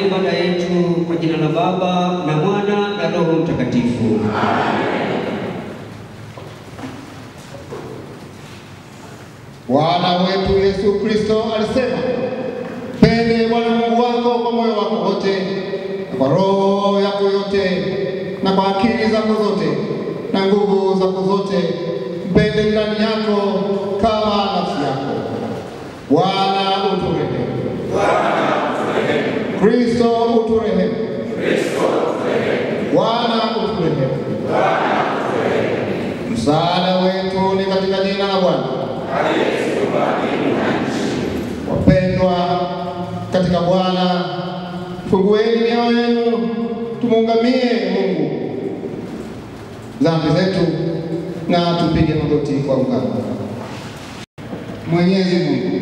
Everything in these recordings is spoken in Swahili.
ibada yetu kwa jina la Baba na Mwana na Roho Mtakatifu. Bwana wetu Yesu Kristo alisema, pende Bwana Mungu wako kwa moyo wako wote na kwa roho yako yote na kwa akili zako zote na nguvu zako zote, mpende ndani yako kama nafsi yako. Bwana uturehemu. Kristo uturehemu. Bwana uturehemu. Msaada wetu ni katika jina la Bwana. Wapendwa katika Bwana, fungueni mioyo yenu, tumuungamie Mungu dhambi zetu na tupige magoti kwa ungamo. Mwenyezi Mungu,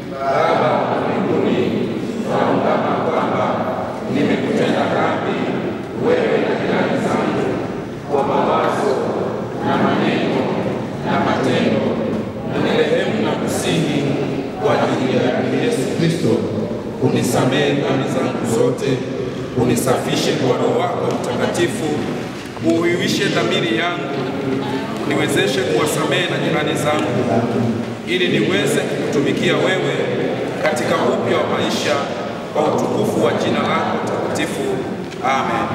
nimekutenda dhambi wewe na jirani zangu kwa mawazo na maneno na matendo, unirehemu na kusihi kwa ajili ya Yesu Kristo, unisamehe dhambi zangu zote, unisafishe kwa Roho wako Mtakatifu, uhuishe dhamiri yangu, uniwezeshe kuwasamehe na jirani zangu, ili niweze kukutumikia wewe katika upya wa maisha kwa utukufu wa jina lako takatifu. Amen.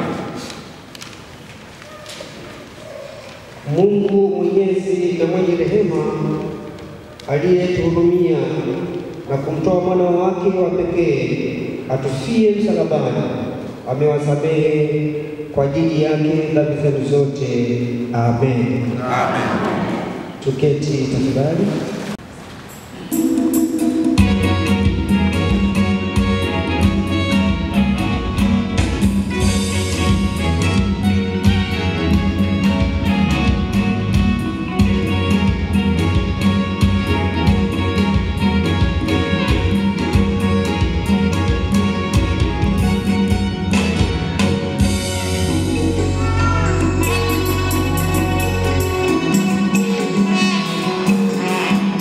Mungu mwenyezi na mwenye rehema aliyetuhurumia na kumtoa mwana wake wa pekee atufie msalabani, amewasamehe kwa ajili yake dhambi zenu zote. Amen. Amen. Tuketi tafadhali. Thank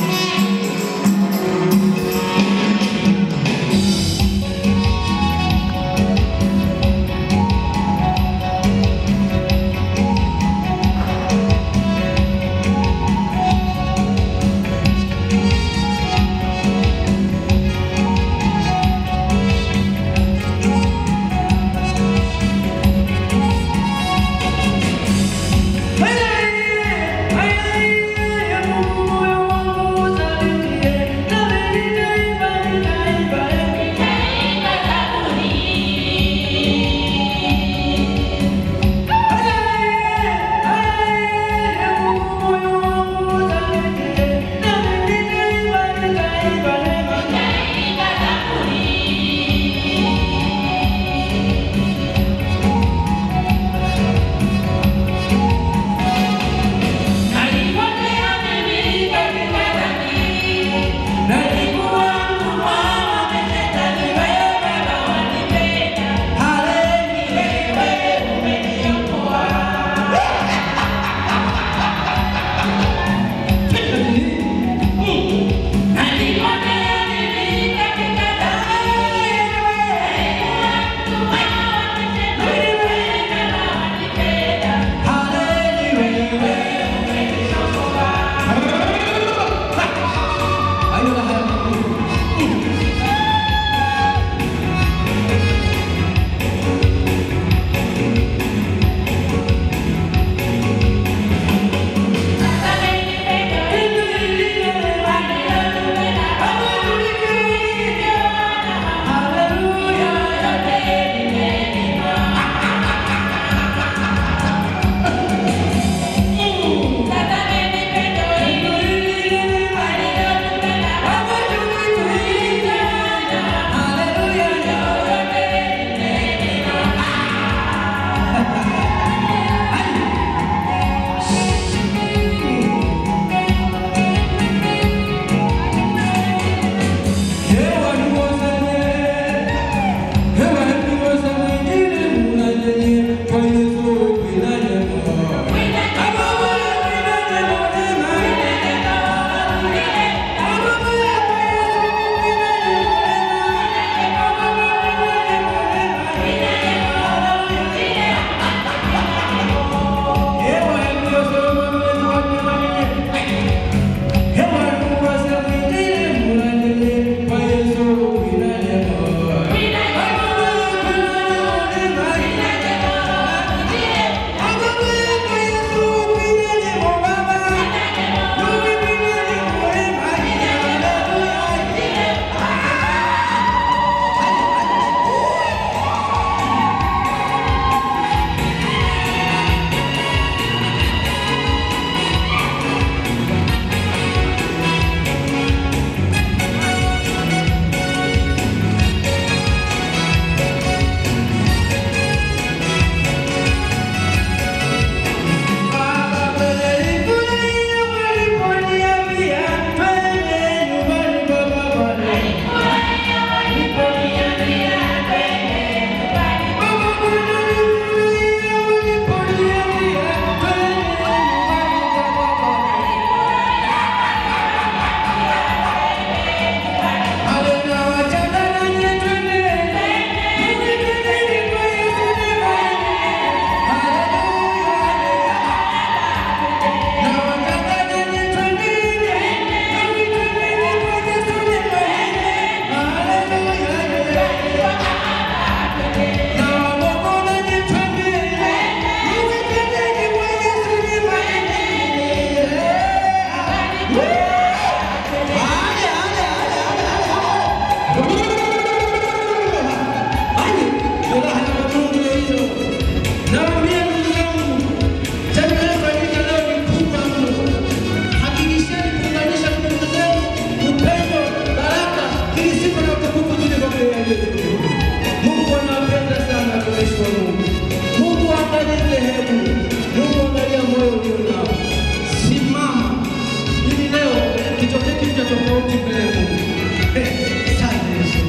Mungu anawapenda sana watumishi wa Mungu. Mungu angalie dhehebu, Mungu angalia moyo ulio nao. Simama ili leo kitokee kitu cha tofauti mbele ya Mungu. Eh, asante Yesu.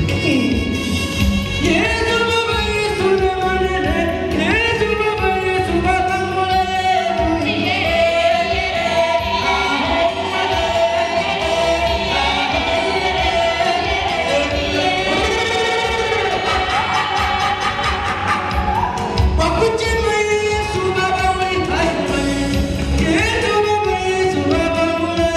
Yesu Baba, Yesu Baba, Yesu Baba, Yesu Baba, Mola Wakuchema Yesu Baba, Yesu Baba, Yesu Baba, Mola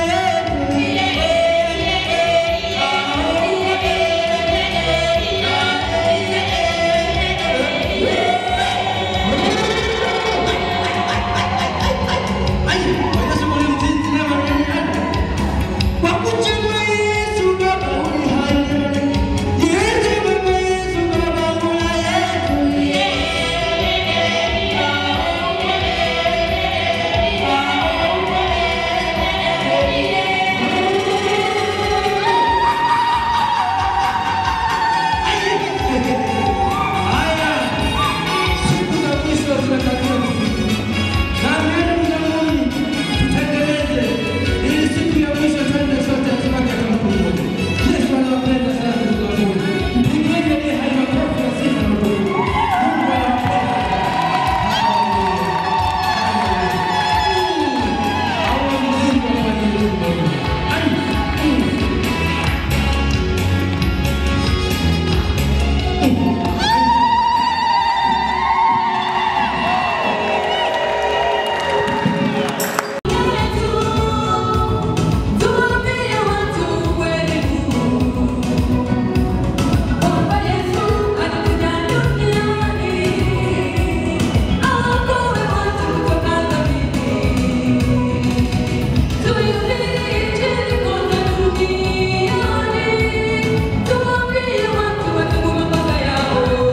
Siku za mwisho zinatakiwa kufika. Na neno la Mungu tutengeneze ili siku ya mwisho twende sote tupate kumbukumbu. Yesu anawapenda sana ndugu zangu. Mpigeni aliye hai makofi ya sifa na utukufu. Mungu anawapenda. Hawa mzima wa Mungu. Ai, mm. Tuambie watu watubu mabaya yao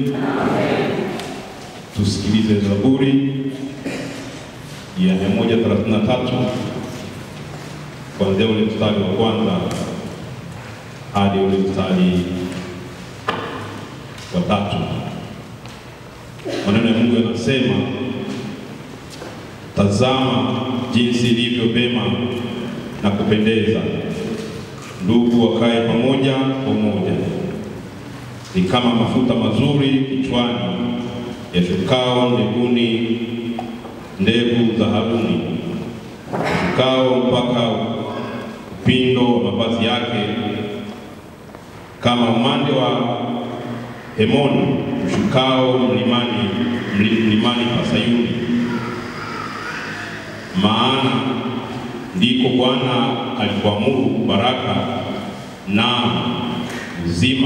Tusikilize Zaburi ya 133 kuanzia ule mstari wa kwanza hadi ule mstari wa tatu. Maneno ya Mungu yanasema, tazama jinsi ilivyo vema na kupendeza ndugu wakae pamoja kwa umoja, ni kama mafuta mazuri kichwani yashukao mbinguni, ndevu za Haruni yashukao mpaka upindo wa mavazi yake, kama umande wa Hemoni ushukao mlimani, mli- mlimani pa Sayuni. Maana ndiko Bwana alipoamuru baraka na uzima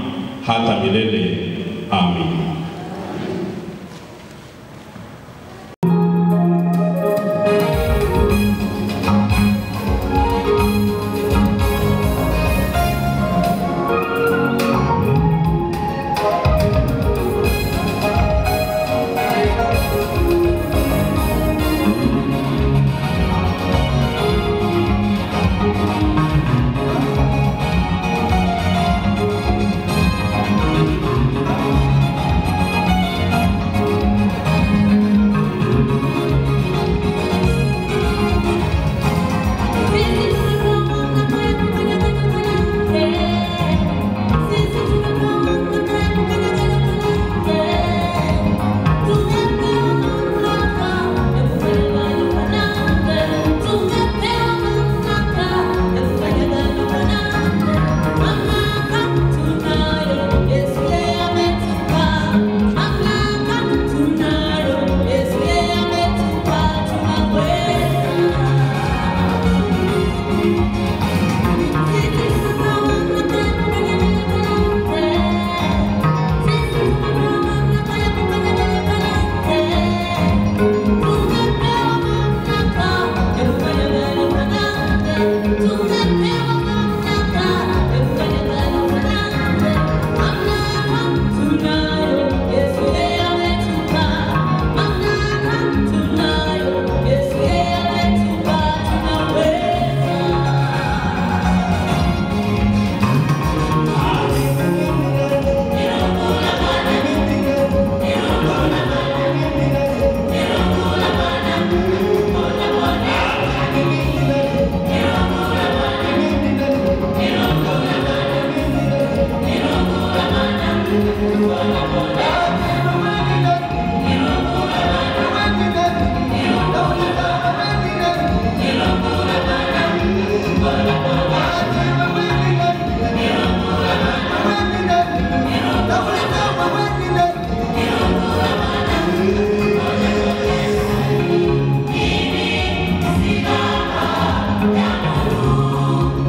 hata milele. Amin.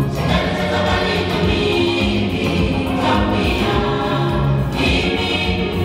Thank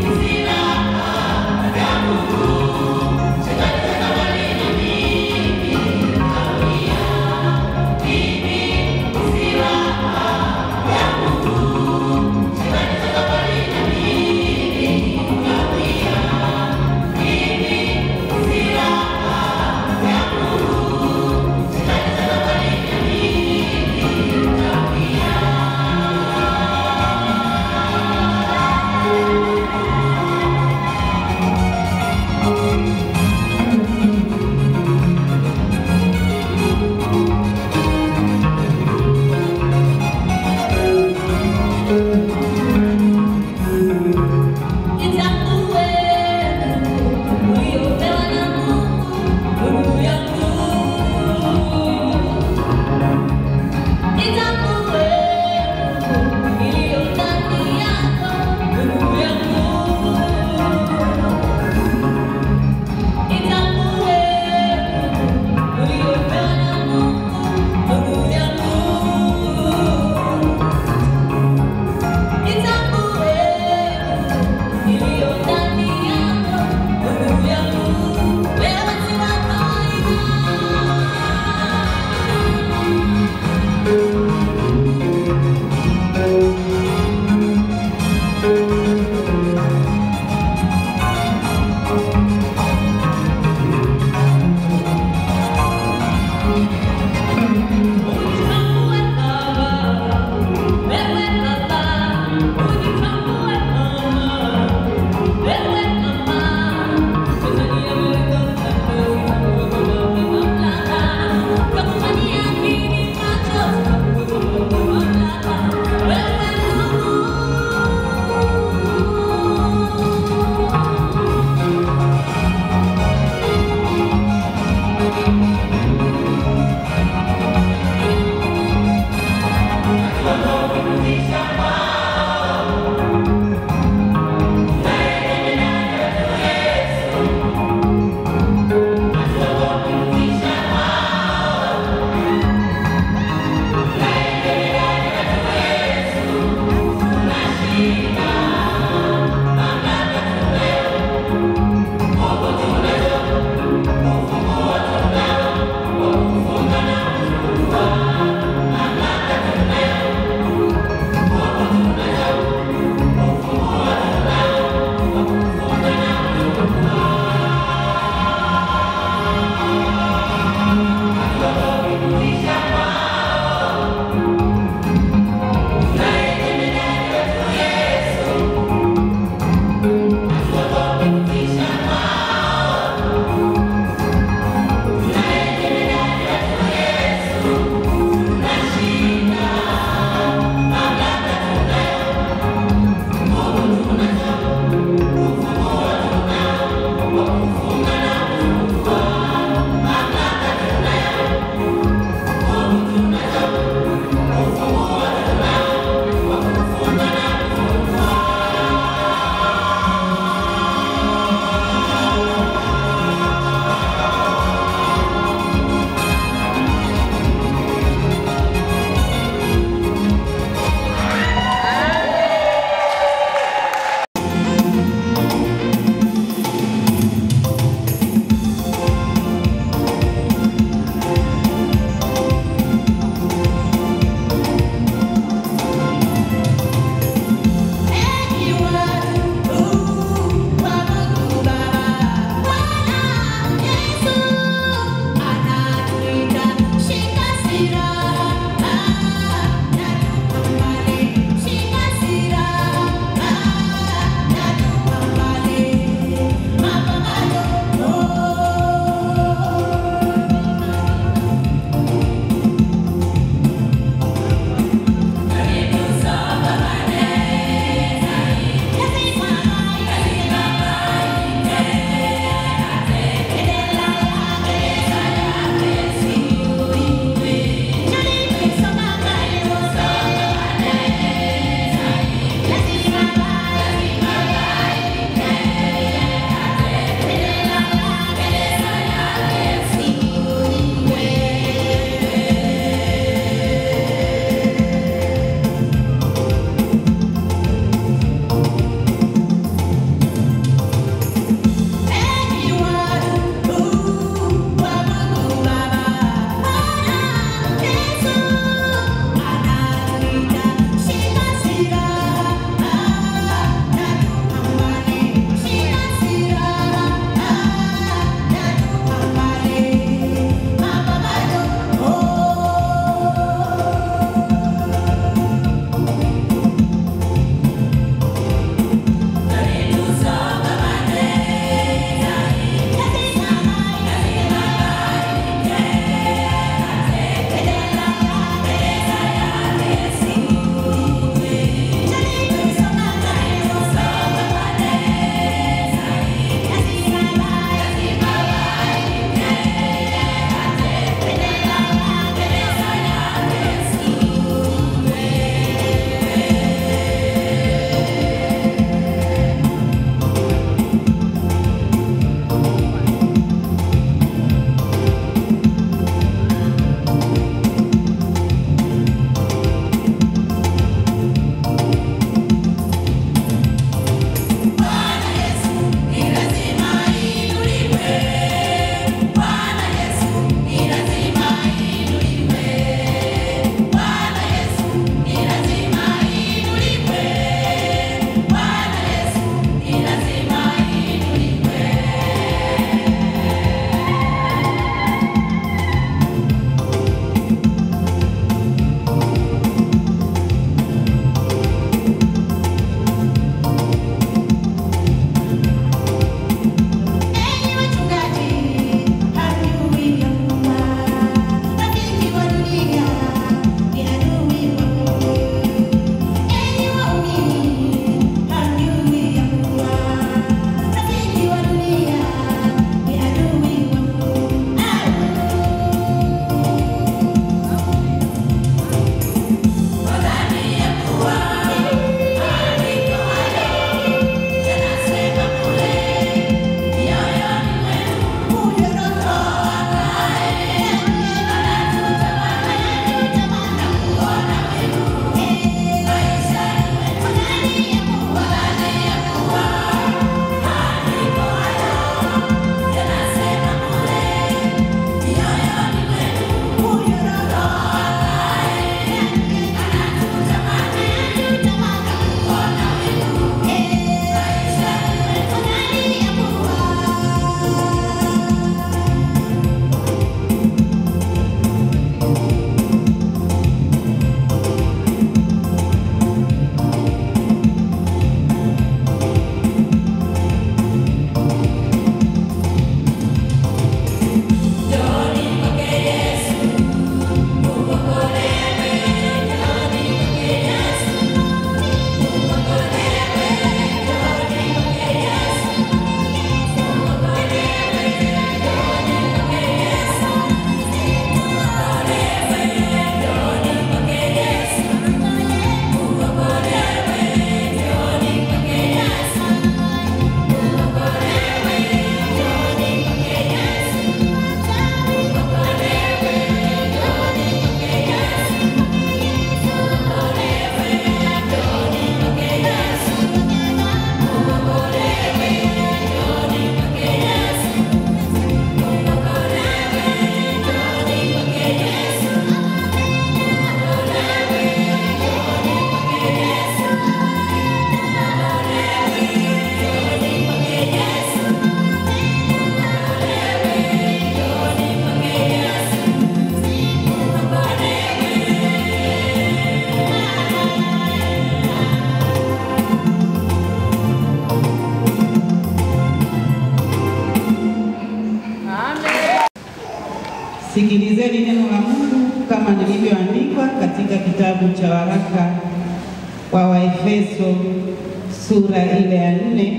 Sikilizeni neno la Mungu kama lilivyoandikwa katika kitabu cha waraka wa Waefeso sura ile ya nne.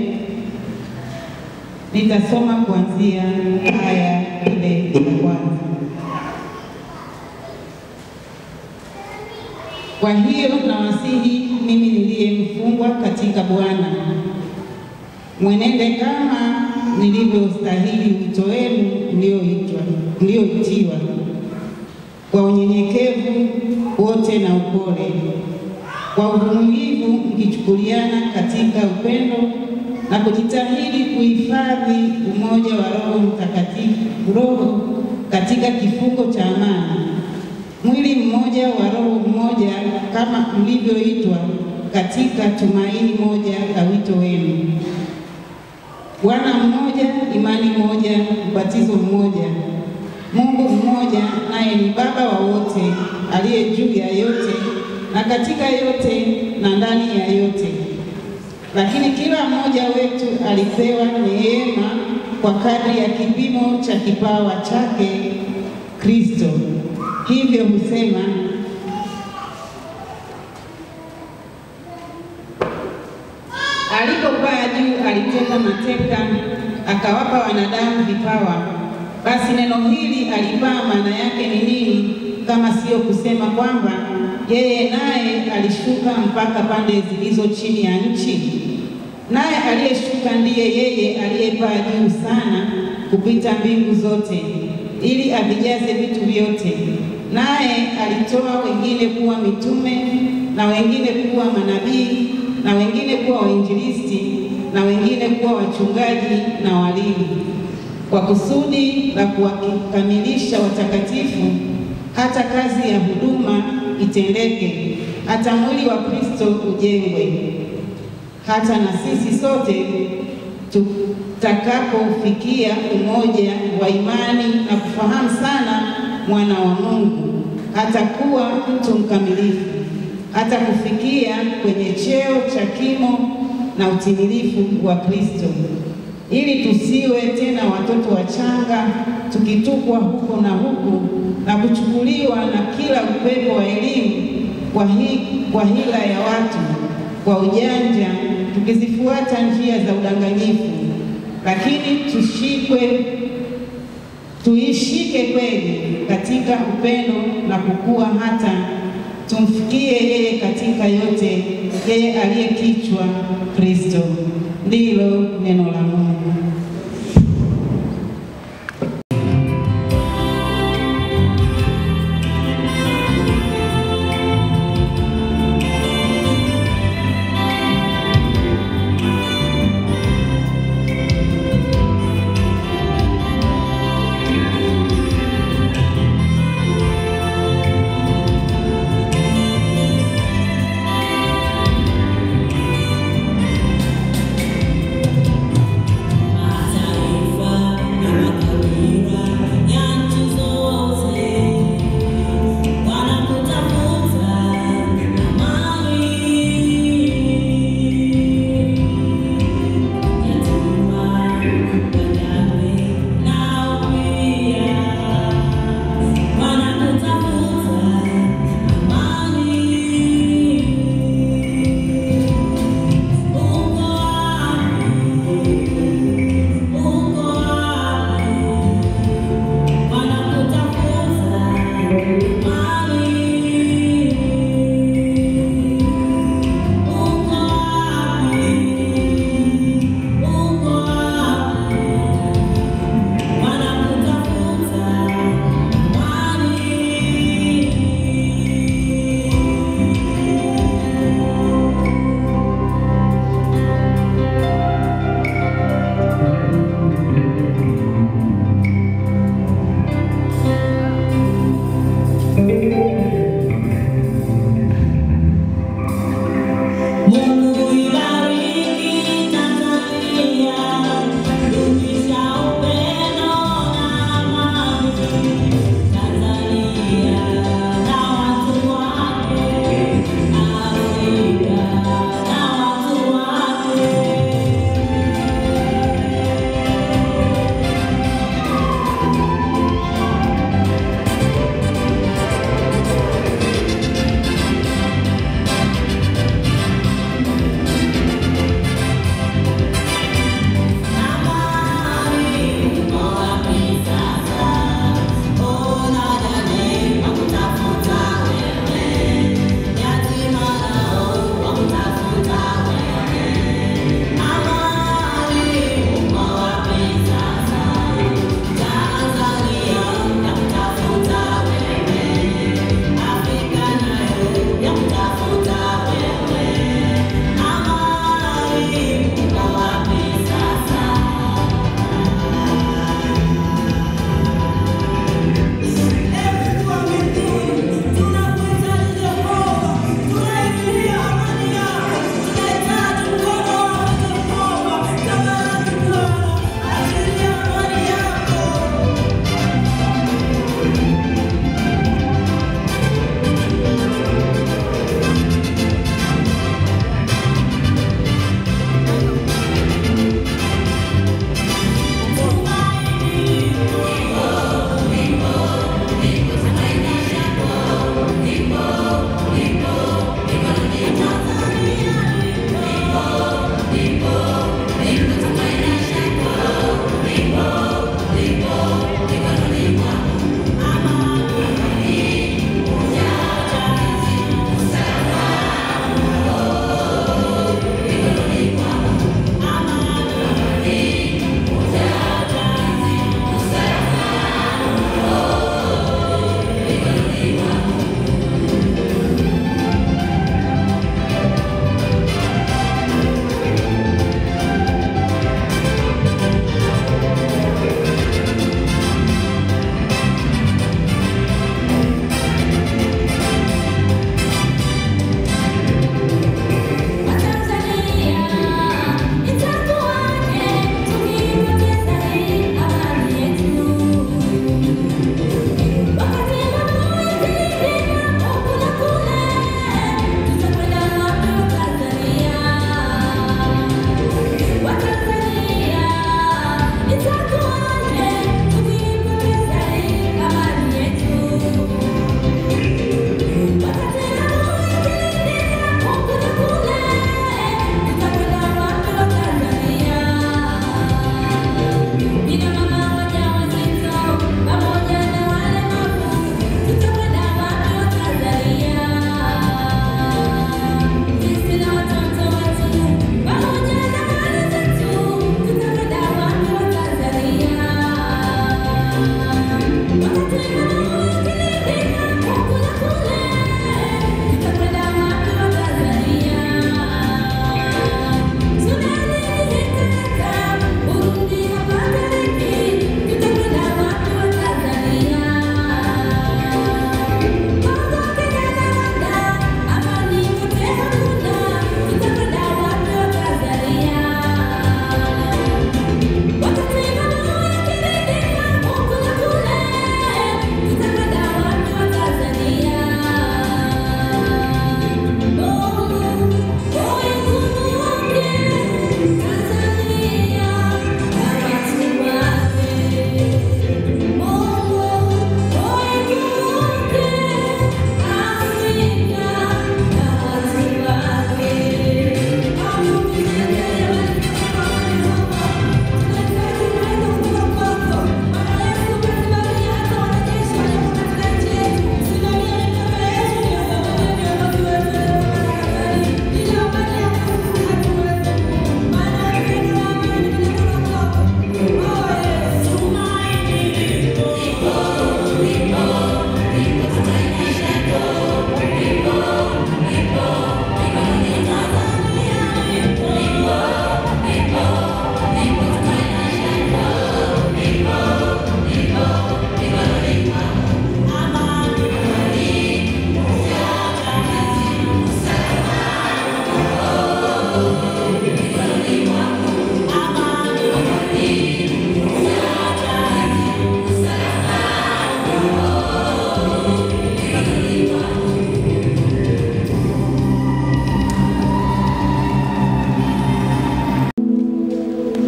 Nitasoma kuanzia aya ile ya kwanza. Kwa hiyo nawasihi mimi niliye mfungwa katika Bwana, mwenende kama nilivyostahili wito wenu mlioitwa mlioitiwa, kwa unyenyekevu wote na upole, kwa uvumilivu mkichukuliana katika upendo na kujitahidi kuhifadhi umoja wa Roho Mtakatifu, Roho katika kifungo cha amani mwili mmoja wa roho mmoja, kama mlivyoitwa katika tumaini moja la wito wenu. Bwana mmoja, imani moja, ubatizo mmoja, Mungu mmoja, naye ni Baba wa wote, aliye juu ya yote na katika yote na ndani ya yote. Lakini kila mmoja wetu alipewa neema kwa kadri ya kipimo cha kipawa chake Kristo. Hivyo husema alipopaa juu aliteka mateka, akawapa wanadamu vipawa. Basi neno hili alipaa, maana yake ni nini, kama siyo kusema kwamba yeye naye alishuka mpaka pande zilizo chini ya nchi? Naye aliyeshuka ndiye yeye aliyepaa juu sana kupita mbingu zote, ili avijaze vitu vyote. Naye alitoa wengine kuwa mitume na wengine kuwa manabii na wengine kuwa wainjilisti na wengine kuwa wachungaji na walimu, kwa kusudi la kuwakamilisha watakatifu, hata kazi ya huduma itendeke, hata mwili wa Kristo ujengwe, hata na sisi sote tutakapofikia umoja wa imani na kufahamu sana mwana wa Mungu, hata kuwa mtu mkamilifu, hata kufikia kwenye cheo cha kimo na utimilifu wa Kristo, ili tusiwe tena watoto wachanga, tukitupwa huko na huku na kuchukuliwa na kila upepo wa elimu kwa, hi, kwa hila ya watu, kwa ujanja, tukizifuata njia za udanganyifu, lakini tushikwe tuishike kweli katika upendo na kukua hata tumfikie yeye katika yote, yeye aliye kichwa Kristo. Ndilo neno la Mungu.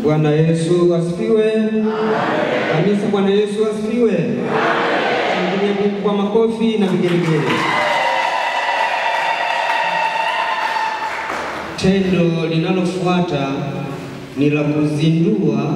Bwana Yesu asifiwe. Kanisa, Bwana Yesu asifiwe. Shangilia Mungu kwa makofi na vigelegele. Tendo linalofuata ni la kuzindua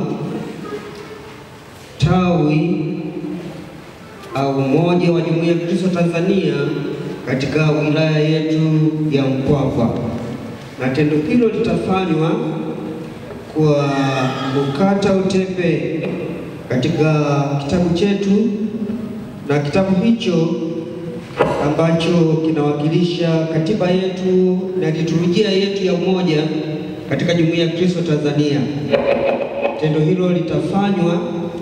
tawi au umoja wa Jumuiya ya Kristo Tanzania katika wilaya yetu ya Mpwapwa, na tendo hilo litafanywa kwa kukata utepe katika kitabu chetu, na kitabu hicho ambacho kinawakilisha katiba yetu na liturujia yetu ya umoja katika Jumuiya ya Kristo Tanzania. Tendo hilo litafanywa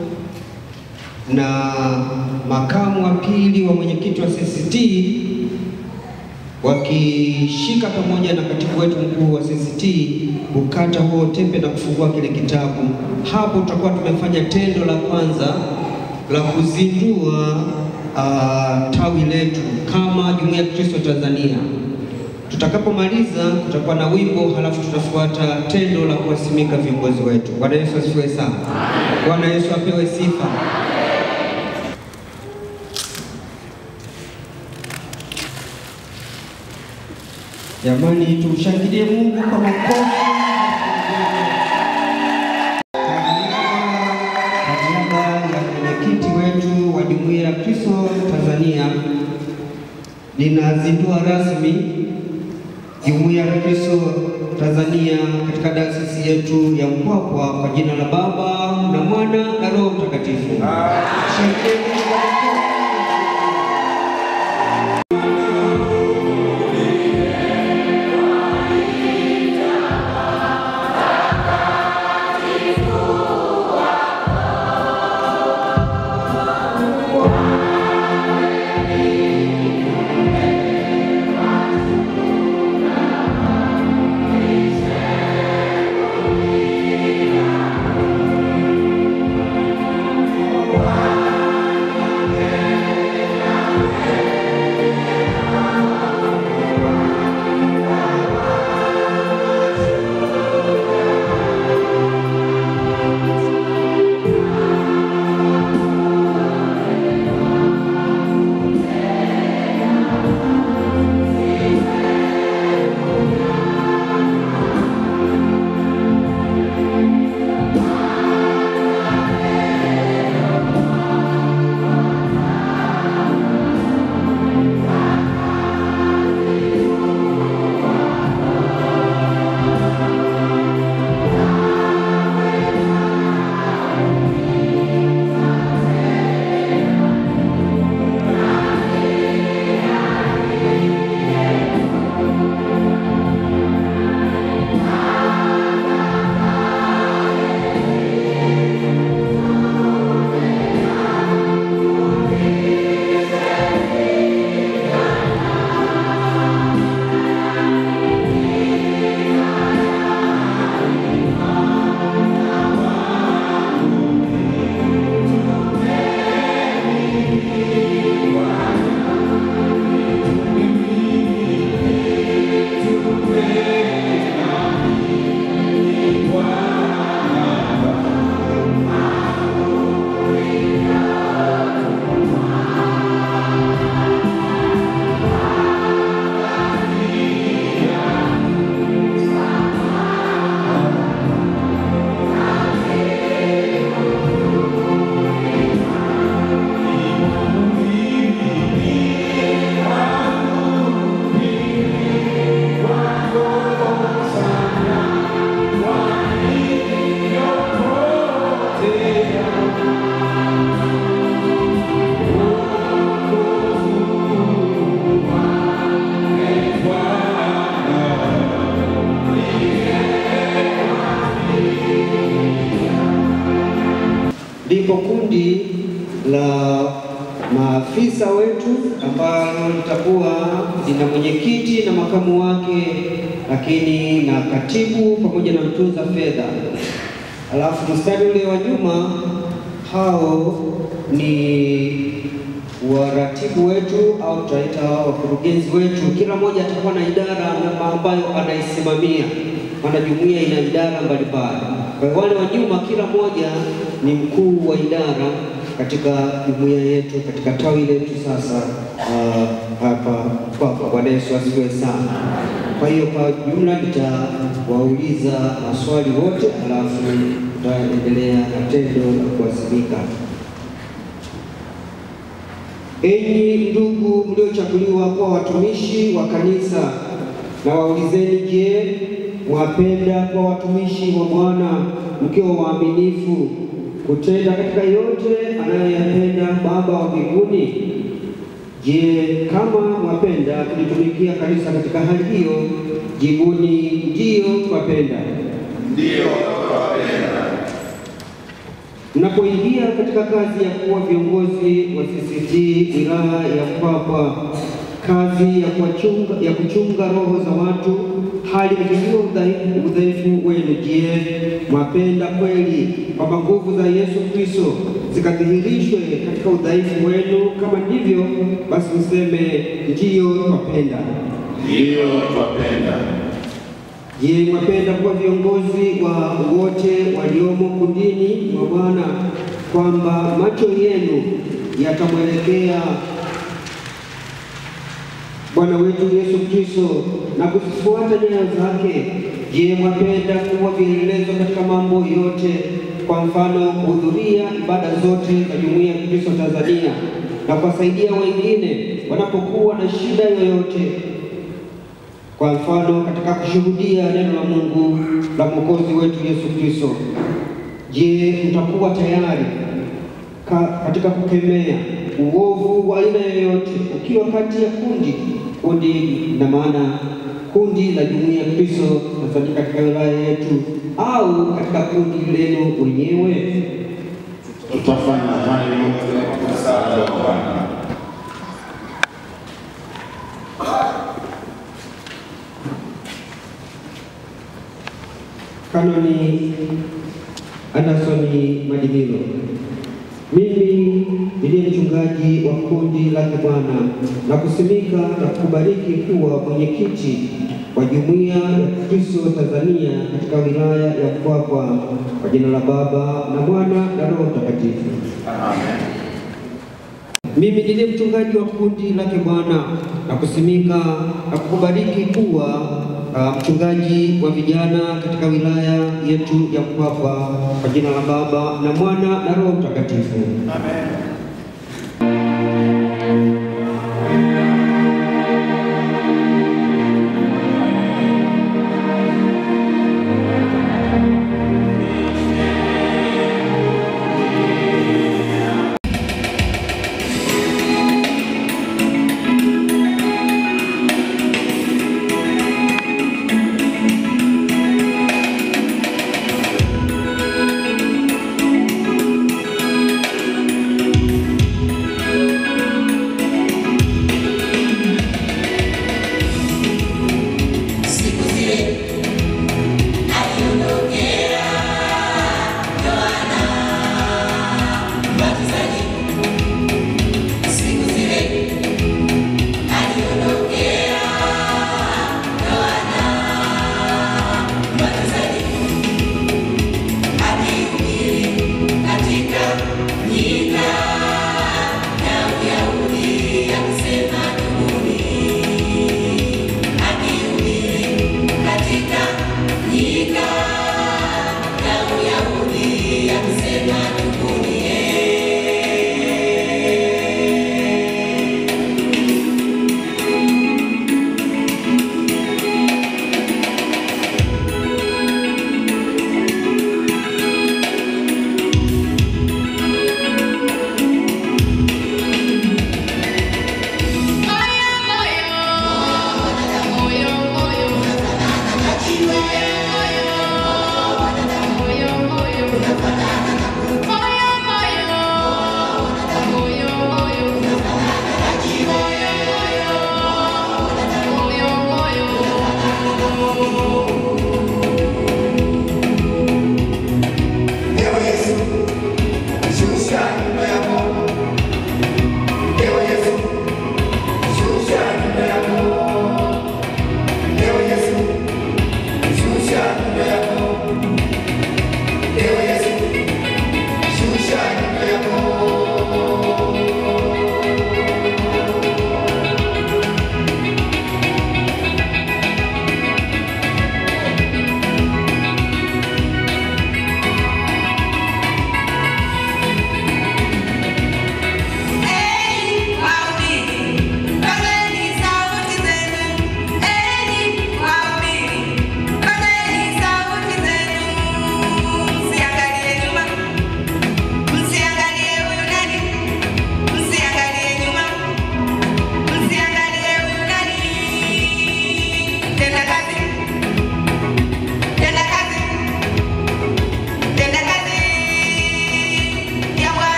na makamu wa pili wa mwenyekiti wa CCT wakishika pamoja na katibu wetu mkuu wa CCT kukata huo tepe na kufungua kile kitabu. Hapo tutakuwa tumefanya tendo la kwanza la kuzindua uh, tawi letu kama Jumuiya ya Kristo Tanzania. Tutakapomaliza kutakuwa na wimbo, halafu tutafuata tendo la kuwasimika viongozi wetu. Bwana Yesu asifiwe sana. Bwana Yesu apewe sifa. Jamani, tumshangilie Mungu kwa makofi. Kwa niaba ya mwenyekiti wetu wa Jumuiya ya Kristo Tanzania, ninazindua rasmi Jumuiya ya Kristo Tanzania katika dayosisi yetu ya Mpwapwa kwa jina la Baba na Mwana na Roho Mtakatifu. Shangilie Mungu kwa makofi. Lipo kundi la maafisa wetu ambalo litakuwa lina mwenyekiti na makamu wake, lakini na katibu pamoja na mtunza fedha. Alafu mstari ule wa nyuma, hao ni waratibu wetu au tutaita wakurugenzi wetu. Kila mmoja atakuwa na idara ambayo anaisimamia, maana jumuiya ina idara mbalimbali. Kwa hiyo wale wa nyuma, kila mmoja ni mkuu wa idara katika jumuiya yetu, katika tawi letu sasa uh, hapa kwapa. Bwana Yesu asifiwe sana. Kwa hiyo kwa jumla nitawauliza maswali wote, alafu tutaendelea na tendo la kuwasimika. Enyi ndugu mliochaguliwa kuwa watumishi wa kanisa, na waulizeni, je, mwapenda kuwa watumishi wa Bwana mkiwa waaminifu kutenda katika yote anayoyapenda Baba wa mbinguni? Je, kama mwapenda kulitumikia kanisa katika hali hiyo, jibuni ndiyo, twapenda. Ndiyo, twapenda. Mnapoingia katika kazi ya kuwa viongozi wa CCT wilaya ya Mpwapwa, kazi ya kuwachunga, ya kuchunga roho za watu, hali mkijua udhaifu udhaifu wenu, je, mwapenda kweli kwamba nguvu za Yesu Kristo zikadhihirishwe katika udhaifu wenu? Kama ndivyo, basi mseme ndiyo, twapenda. Ndiyo, twapenda. Je, mwapenda kuwa viongozi wa wote waliomo kundini mwa Bwana, kwamba macho yenu yatamwelekea Bwana wetu Yesu Kristo na kuzifuata nyayo zake? Je, mwapenda kuwa vielelezo katika mambo yote, kwa mfano kuhudhuria ibada zote za Jumuiya ya Kristo Tanzania na kuwasaidia wengine wanapokuwa na shida yoyote kwa mfano katika kushuhudia neno la Mungu la Mwokozi wetu Yesu Kristo. Je, mtakuwa tayari ka, katika kukemea uovu wa aina yoyote ukiwa kati ya kundi kundi, na maana kundi la Jumuiya ya Kristo Tanzania katika wilaya yetu au katika kundi lenu wenyewe? Tutafanya hayo kwa msaada wa Bwana. Kanoni Andersoni Madimilo. Mimi niliye mchungaji wa kundi lake Bwana na kusimika na kukubariki kuwa mwenyekiti wa Jumuiya ya Kristo Tanzania katika wilaya ya Mpwapwa kwa jina la Baba na Mwana na Roho Mtakatifu. Amen. Mimi ndiye mchungaji wa kundi lake Bwana na kusimika na kukubariki kuwa uh, mchungaji wa vijana katika wilaya yetu ya Mpwapwa kwa jina la Baba na Mwana na Roho Mtakatifu. Amen.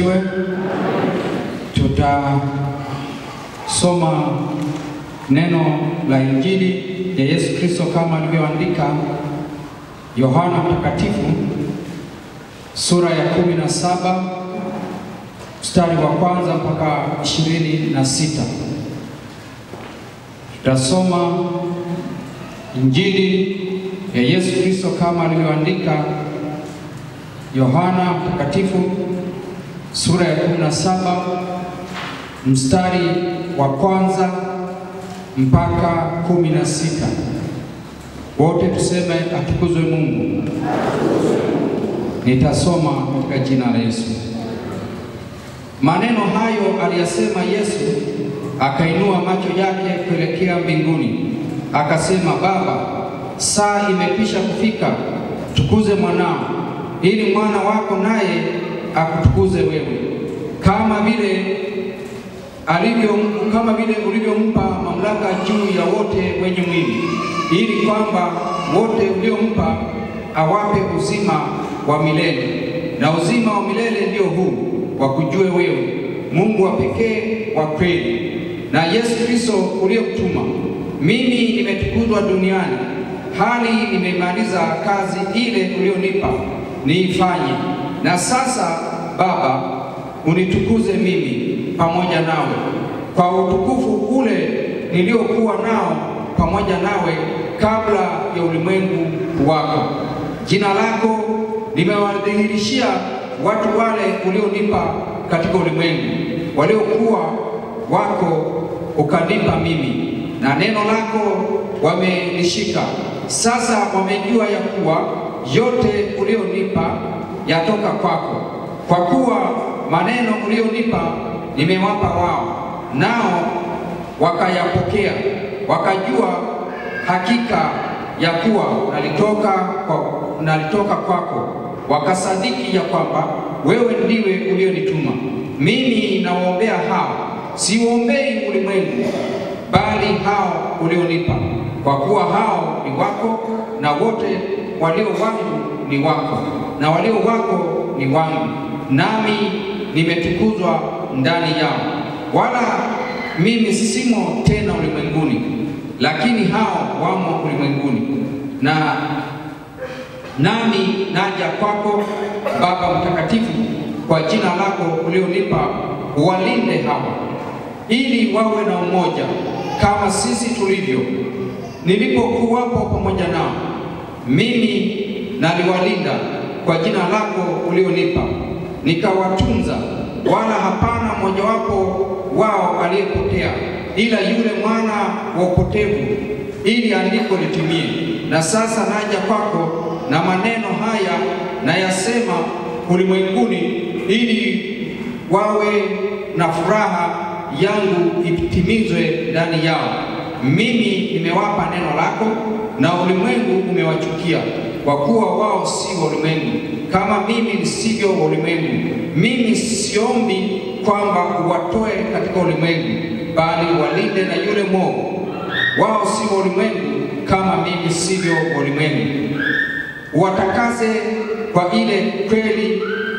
asifiwe. Tutasoma neno la Injili ya Yesu Kristo kama alivyoandika Yohana Mtakatifu sura ya kumi na saba mstari wa kwanza mpaka ishirini na sita. Tutasoma Injili ya Yesu Kristo kama alivyoandika Yohana Mtakatifu sura ya 17 mstari wa kwanza mpaka kumi na sita. Wote tuseme atukuzwe Mungu. Nitasoma katika jina la Yesu. Maneno hayo aliyasema Yesu, akainua macho yake kuelekea mbinguni, akasema, Baba, saa imekwisha kufika, tukuze mwanao, ili mwana wako naye akutukuze wewe, kama vile alivyo kama vile ulivyompa mamlaka juu ya wote wenye mwili, ili kwamba wote uliompa awape uzima wa milele. Na uzima wa milele ndio huu, wakujue wewe Mungu wa pekee wa kweli, na Yesu Kristo uliyemtuma. Mimi nimetukuzwa duniani, hali nimemaliza kazi ile ulionipa niifanye. Na sasa Baba, unitukuze mimi pamoja nawe kwa utukufu ule niliokuwa nao pamoja nawe kabla ya ulimwengu wako. Jina lako limewadhihirishia watu wale ulionipa katika ulimwengu, waliokuwa wako ukanipa mimi, na neno lako wamelishika. Sasa wamejua ya kuwa yote ulionipa yatoka kwako, kwa kuwa maneno ulionipa nimewapa wao, nao wakayapokea, wakajua hakika ya kuwa nalitoka, kwa, nalitoka kwako, wakasadiki ya kwamba wewe ndiwe ulionituma. Mimi nawaombea hao, siwaombei ulimwengu, bali hao ulionipa, kwa kuwa hao ni wako, na wote walio wangu ni wako, na walio wako ni wangu, nami nimetukuzwa ndani yao. Wala mimi simo tena ulimwenguni, lakini hao wamo ulimwenguni, na nami naja kwako Baba Mtakatifu, kwa jina lako ulionipa, uwalinde hawa, ili wawe na umoja kama sisi tulivyo. Nilipokuwapo pamoja nao, mimi naliwalinda kwa jina lako ulionipa, nikawatunza wala hapana mmojawapo wao aliyepotea, ila yule mwana wa upotevu, ili andiko litimie. Na sasa naja kwako, na maneno haya nayasema ulimwenguni, ili wawe na furaha yangu itimizwe ndani yao. Mimi nimewapa neno lako, na ulimwengu umewachukia, kwa kuwa wao si wa ulimwengu kama mimi nisivyo wa ulimwengu. Mimi siombi kwamba uwatoe katika ulimwengu, bali walinde na yule mwovu. Wao si wa ulimwengu kama mimi sivyo wa ulimwengu. Uwatakase kwa ile kweli,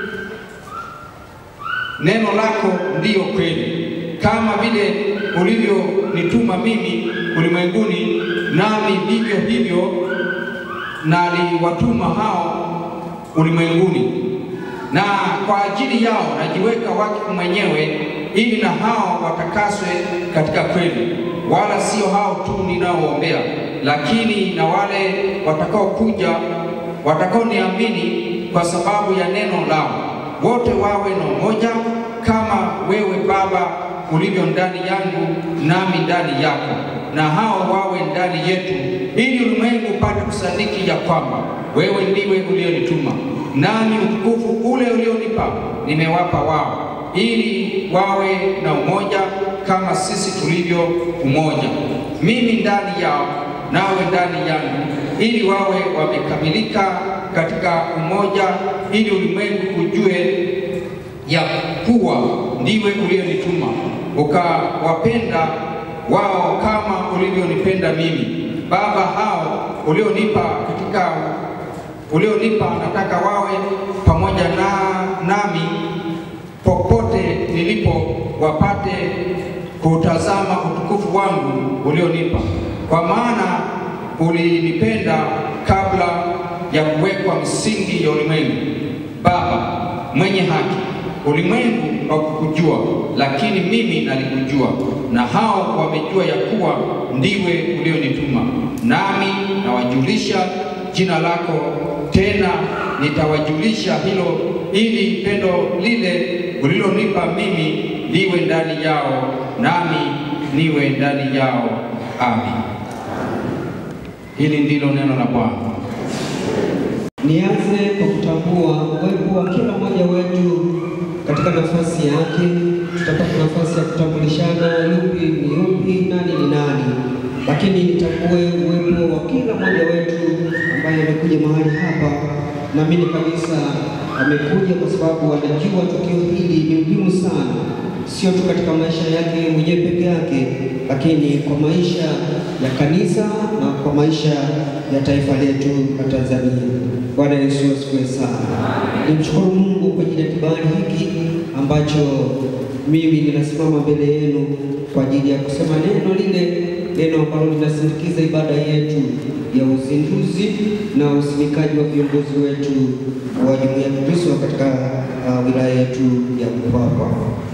neno lako ndiyo kweli. Kama vile ulivyonituma mimi ulimwenguni, nami vivyo hivyo naliwatuma hao ulimwenguni. Na kwa ajili yao najiweka wakfu mwenyewe, ili na hao watakaswe katika kweli. Wala sio hao tu ninaoombea, lakini na wale watakaokuja, watakaoniamini kwa sababu ya neno lao, wote wawe na umoja, kama wewe Baba ulivyo ndani yangu, nami ndani yako, na hao wawe ndani yetu, ili ulimwengu upate kusadiki ya kwamba wewe ndiwe ulionituma, nami utukufu ule ulionipa nimewapa wao, ili wawe na umoja kama sisi tulivyo umoja, mimi ndani yao nawe ndani yangu, ili wawe wamekamilika katika umoja, ili ulimwengu ujue ya kuwa ndiwe ulionituma, ukawapenda wao kama ulivyonipenda mimi. Baba, hao ulionipa katika ulionipa nataka wawe pamoja na nami po, ndipo wapate kutazama utukufu wangu ulionipa, kwa maana ulinipenda kabla ya kuwekwa msingi ya ulimwengu. Baba mwenye haki, ulimwengu haukukujua, lakini mimi nalikujua, na hao wamejua ya kuwa ndiwe ulionituma. Nami nawajulisha jina lako, tena nitawajulisha hilo, ili pendo lile ulilonipa mimi liwe ndani yao, nami niwe ndani yao. Amin. Hili ndilo neno la Bwana. Nianze kwa kutambua uwepo wa kila mmoja wetu katika nafasi yake. Tutapata nafasi ya kutambulishana, yupi ni yupi, nani ni nani, lakini nitambue uwepo wa kila mmoja wetu ambaye amekuja mahali hapa. Naamini kabisa amekuja kwa sababu anajua tukio hili ni muhimu sana, sio tu katika maisha yake mwenyewe peke yake, lakini kwa maisha ya kanisa na kwa maisha ya taifa letu la Tanzania. Bwana Yesu asifiwe sana. Nimshukuru Mungu kwa ajili ya kibali hiki ambacho mimi ninasimama mbele yenu kwa ajili ya kusema neno lile, neno ambalo linasindikiza ibada yetu ya uzinduzi na usimikaji wa viongozi wetu wa Jumuiya ya Kristo katika uh, wilaya yetu ya Mpwapwa.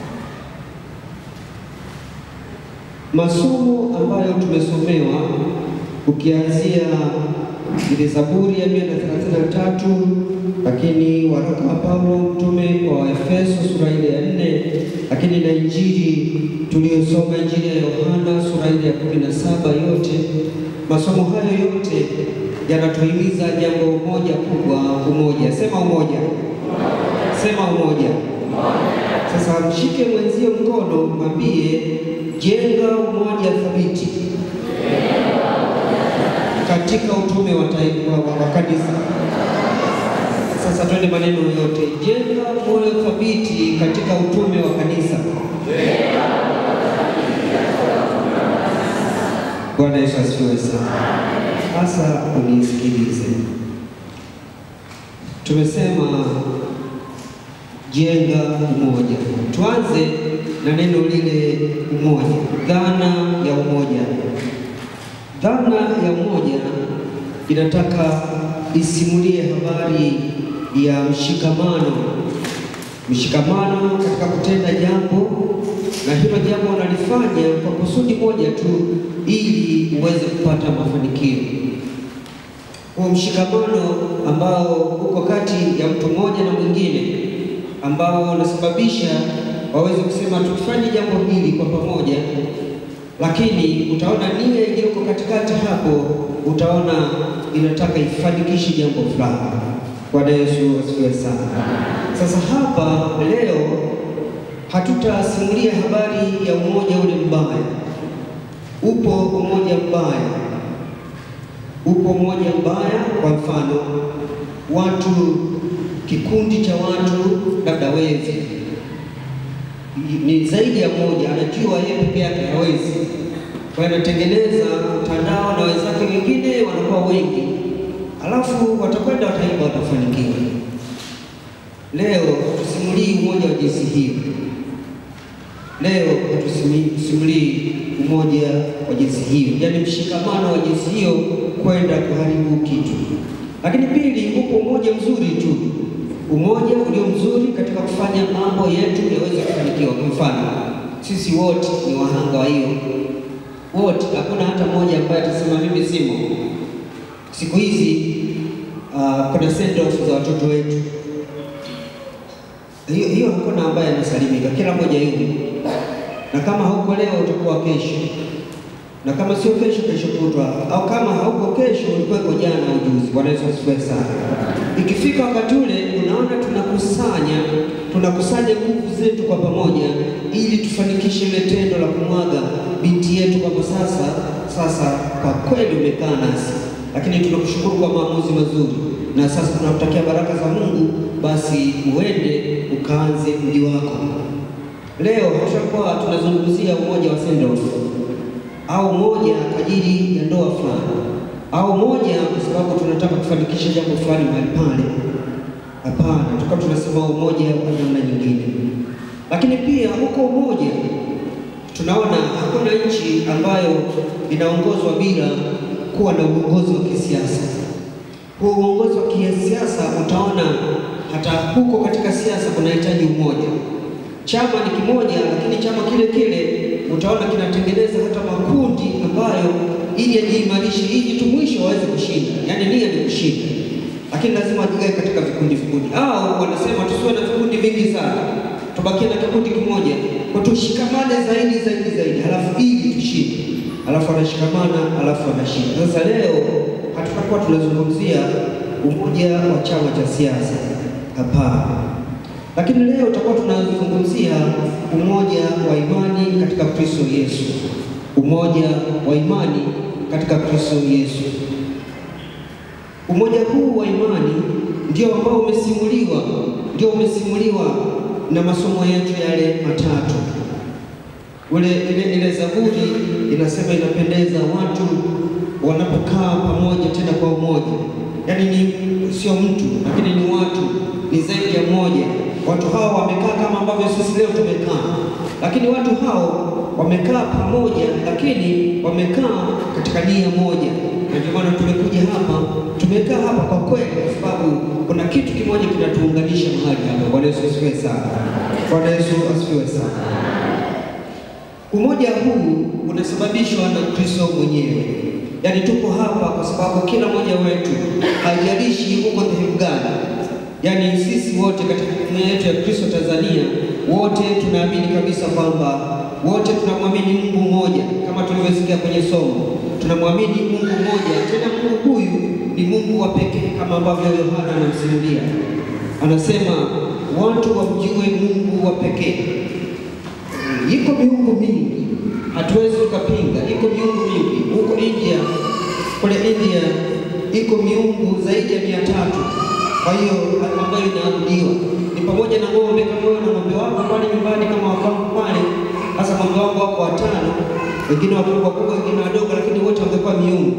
Masomo ambayo tumesomewa ukianzia ile Zaburi ya mia na thelathini na tatu lakini waraka wa Paulo mtume kwa Waefeso sura ile ya nne lakini na injili tuliyosoma injili ya Yohana sura ile ya kumi na saba yote masomo hayo yote yanatuhimiza jambo moja kubwa, umoja. Sema umoja, sema umoja. Sasa mshike mwenzio mkono, mwambie jenga umoja thabiti katika utume wa taifa wa, wa kanisa. Sasa twende maneno yote, jenga moyo thabiti katika utume wa kanisa. Bwana Yesu asifiwe sana. Sasa unisikilize, tumesema jenga umoja. Tuanze na neno lile umoja, dhana ya umoja. Dhana ya umoja inataka isimulie habari ya mshikamano, mshikamano katika kutenda jambo, na hilo jambo unalifanya kwa kusudi moja tu, ili uweze kupata mafanikio. Huo mshikamano ambao uko kati ya mtu mmoja na mwingine, ambao unasababisha waweze kusema tukifanye jambo hili kwa pamoja lakini utaona nia iliyoko katikati hapo, utaona inataka ifanikishe jambo fulani. Bwana Yesu asifiwe sana. Sasa hapa leo hatutasimulia habari ya umoja ule mbaya. Upo umoja mbaya, upo umoja mbaya. Kwa mfano, watu, kikundi cha watu, labda wezi ni zaidi ya moja, anajua yeye peke yake hawezi, kwa hiyo anatengeneza mtandao na wenzake wengine wanakuwa wengi, alafu watakwenda wataiba, watafanikiwa. Leo tusimulii umoja wa jinsi hiyo. Leo tusimulii umoja wa jinsi hiyo, yaani mshikamano wa jinsi hiyo kwenda kuharibu kitu. Lakini pili, upo umoja mzuri tu umoja ulio mzuri katika kufanya mambo yetu yaweze kufanikiwa. Kwa mfano, sisi wote ni wahanga wa hiyo, wote, hakuna hata mmoja ambaye atasema mimi simo. Siku hizi uh, kuna send off za watoto wetu, hiyo hiyo hakuna ambaye anasalimika, kila mmoja yuko, na kama hauko leo utakuwa kesho, na kama sio kesho, kesho kutwa, au kama hauko kesho ulikuweko jana au juzi. Bwana Yesu asifiwe sana. Ikifika wakati ule, unaona tunakusanya tunakusanya nguvu zetu kwa pamoja, ili tufanikishe ile tendo la kumwaga binti yetu, kwamba sasa sasa kwa kweli umekaa nasi, lakini tunakushukuru kwa maamuzi mazuri, na sasa tunakutakia baraka za Mungu, basi uende ukaanze mji wako. Leo hatutakuwa tunazungumzia umoja wa send off au moja kwa ajili ya ndoa fulani au moja kwa sababu tunataka kufanikisha jambo fulani mahali pale. Hapana, tukawa tunasema umoja wa namna nyingine. Lakini pia huko umoja tunaona hakuna nchi ambayo inaongozwa bila kuwa na uongozi wa kisiasa. Huo uongozi wa kisiasa utaona hata huko katika siasa kunahitaji umoja. Chama ni kimoja, lakini chama kile kile utaona kinatengeneza hata makundi ambayo ili yajiimarishe, ili tu mwisho waweze kushinda, yaani nia ni kushinda, lakini lazima wajigawe katika vikundi vikundi, au wanasema tusiwe na vikundi vingi sana, tubakie na kikundi kimoja, kwa tushikamane zaidi zaidi zaidi, halafu ili tushinde, halafu wanashikamana, halafu wanashinda. Sasa leo hatutakuwa tunazungumzia umoja wa chama cha siasa, hapana. Lakini leo tutakuwa tunazungumzia umoja wa imani katika Kristo Yesu, umoja wa imani katika Kristo Yesu. Umoja huu wa imani ndio ambao umesimuliwa, ndio umesimuliwa na masomo yetu yale matatu. Ule ile, ile Zaburi inasema inapendeza watu wanapokaa pamoja tena kwa umoja, yaani ni sio mtu, lakini ni watu, ni zaidi ya mmoja. Watu hao wamekaa kama ambavyo sisi leo tumekaa, lakini watu hao wamekaa pamoja, lakini wamekaa katika nia moja, na ndio maana tumekuja hapa. Tumekaa hapa kwa kweli, kwa sababu kuna kitu kimoja kinatuunganisha mahali hapa. Bwana Yesu asifiwe sana. Bwana Yesu asifiwe sana. Umoja huu unasababishwa na Kristo mwenyewe. Yaani tuko hapa kwa sababu kila mmoja wetu, haijalishi uko dhehebu gani, yaani sisi wote katika jumuiya yetu ya Kristo Tanzania, wote tunaamini kabisa kwamba wote tunamwamini Mungu mmoja, kama tulivyosikia kwenye somo, tunamwamini Mungu mmoja. Tena Mungu huyu ni Mungu wa pekee, kama ambavyo Yohana anamsimulia, anasema watu wamjue Mungu wa pekee. Iko miungu mingi, hatuwezi tukapinga, iko miungu mingi huko India. Kule India iko miungu zaidi ya mia tatu. Kwa hiyo ambayo inaabudiwa ni pamoja na ng'ombe. Kama wewe na ng'ombe wako pale nyumbani, kama wako pale, hasa ng'ombe wako wako watano, wengine wakubwa wakubwa, wengine wadogo, lakini wote wangekuwa miungu.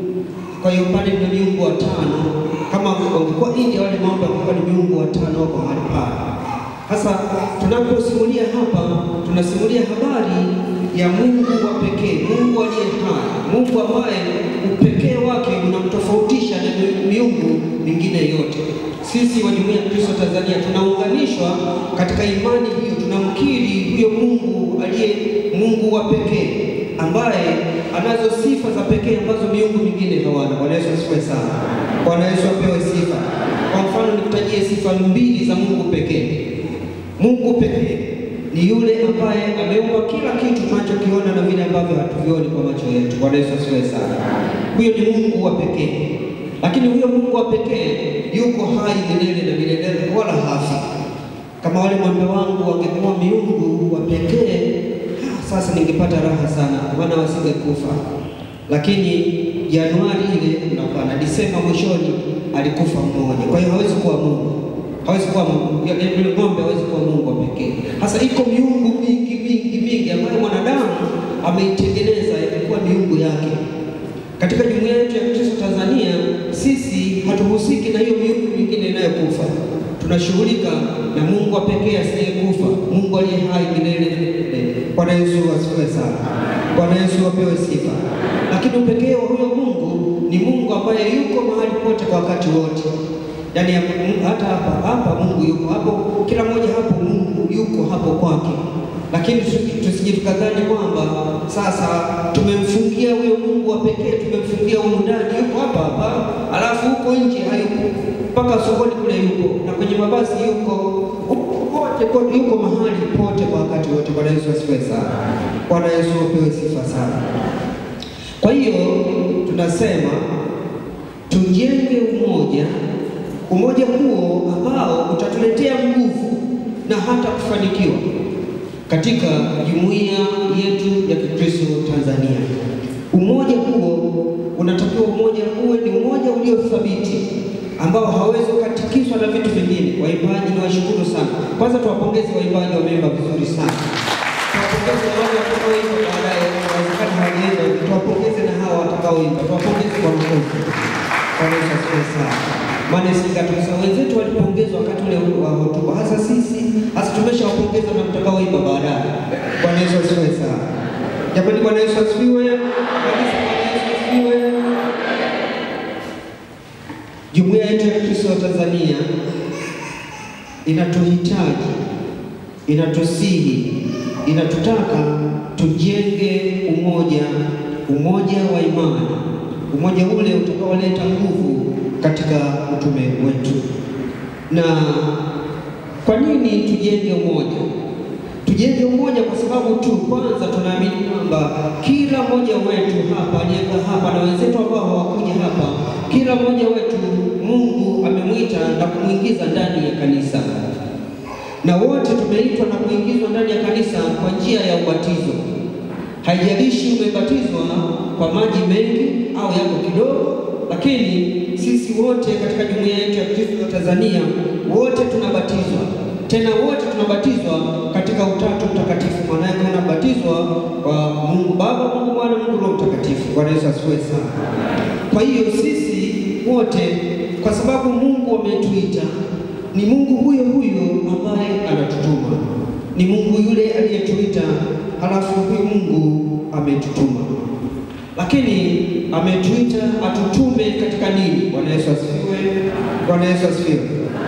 Kwa hiyo pale ni miungu watano. Kama wangekuwa India, wale ng'ombe wangekuwa ni miungu watano wako mahali pale. Sasa tunaposimulia hapa, tunasimulia habari ya Mungu wa pekee, Mungu aliye hai, Mungu ambaye upekee wake unamtofautisha na miungu mingine yote. Sisi wa Jumuiya ya Kristo Tanzania tunaunganishwa katika imani hiyo, tunamkiri huyo Mungu aliye Mungu wa pekee ambaye anazo sifa za pekee ambazo miungu mingine hawana. Bwana Yesu asifiwe sana. Bwana Yesu apewe sifa. Kwa mfano, nikutajie sifa mbili za Mungu pekee. Mungu pekee ni yule ambaye ameumba kila kitu tunachokiona na vile ambavyo hatuvioni kwa macho yetu. Bwana Yesu asifiwe sana. Huyo ni Mungu wa pekee, lakini huyo Mungu wa pekee yuko hai milele na milele, wala hafi. Kama wale ng'ombe wangu wangekuwa miungu wa pekee, sasa ningepata raha sana, maana wasingekufa. Lakini Januari ile napana Disemba mwishoni alikufa mmoja, kwa hiyo hawezi kuwa Mungu hawezi kuwa Mungu. Yule ng'ombe hawezi kuwa Mungu wa pekee. Sasa iko miungu mingi mingi mingi ambayo mwanadamu ameitengeneza imekuwa miungu yake. Katika jumuiya yetu ya Kristo Tanzania, sisi hatuhusiki na hiyo miungu mingine inayokufa. Tunashughulika na Mungu wa pekee asiyekufa, Mungu aliye hai milele na milele. Bwana Yesu asifiwe sana. Bwana Yesu apewe sifa. Lakini upekee wa huyo Mungu ni Mungu ambaye yuko mahali pote kwa wakati wote. Yaani hata hapa hapa Mungu yuko hapo, kila mmoja hapo Mungu yuko hapo kwake, lakini tusije tukadhani kwamba sasa tumemfungia huyo Mungu wa pekee, tumemfungia huko ndani, yuko hapa hapa, alafu huko nje hayupo, mpaka sokoni kule yupo, na kwenye mabasi yuko pote pote, yuko mahali pote kwa wakati wote. Bwana Yesu asifiwe sana. Bwana Yesu apewe sifa sana. Kwa hiyo tunasema tujenge umoja umoja huo ambao utatuletea nguvu na hata kufanikiwa katika jumuiya yetu ya Kikristo Tanzania. Umoja huo unatakiwa, umoja uwe ni umoja uliothabiti ambao hawezi kukatikiswa na vitu vingine. Waimbaji ni washukuru sana. Kwanza tuwapongeze waimbaji, wameimba vizuri sana. Tuwapongeze na wale watakaoimba baadaye, inawezekana hawajaimba, tuwapongeze na hawa watakaoimba, tuwapongeze kwa makofi. Bwana Yesu asifiwe sana maana sisi wenzetu walipongezwa wakati ule wa hotuba, hasa sisi hasa tumeshawapongeza na mtakao Bwana Yesu asifiwe. Kanisa, Bwana Yesu asifiwe. Jumuiya yetu ya Kristo wa Tanzania inatuhitaji, inatusihi, inatutaka tujenge umoja, umoja wa imani, umoja ule utakaoleta nguvu katika utume wetu. Na kwa nini tujenge umoja? Tujenge umoja kwa sababu tu kwanza tunaamini kwamba kila mmoja wetu hapa aliyeka hapa na wenzetu ambao hawakuja hapa, kila mmoja wetu Mungu amemwita na kumwingiza ndani ya kanisa, na wote tumeitwa na kuingizwa ndani ya kanisa kwa njia ya ubatizo. Haijalishi umebatizwa kwa maji mengi au yako kidogo, lakini sisi wote katika jumuiya yetu ya Kristo wa Tanzania wote tunabatizwa tena wote tunabatizwa katika Utatu Mtakatifu. Maana yake unabatizwa kwa Mungu Baba, Mungu Mwana, Mungu Roho Mtakatifu. Bwana Yesu asifiwe sana. Kwa hiyo sisi wote, kwa sababu Mungu ametuita, ni Mungu huyo huyo ambaye anatutuma, ni Mungu yule aliyetuita, halafu huyo Mungu ametutuma, lakini ametuita atutume katika nini? Bwana Yesu asifiwe. Bwana Yesu asifiwe.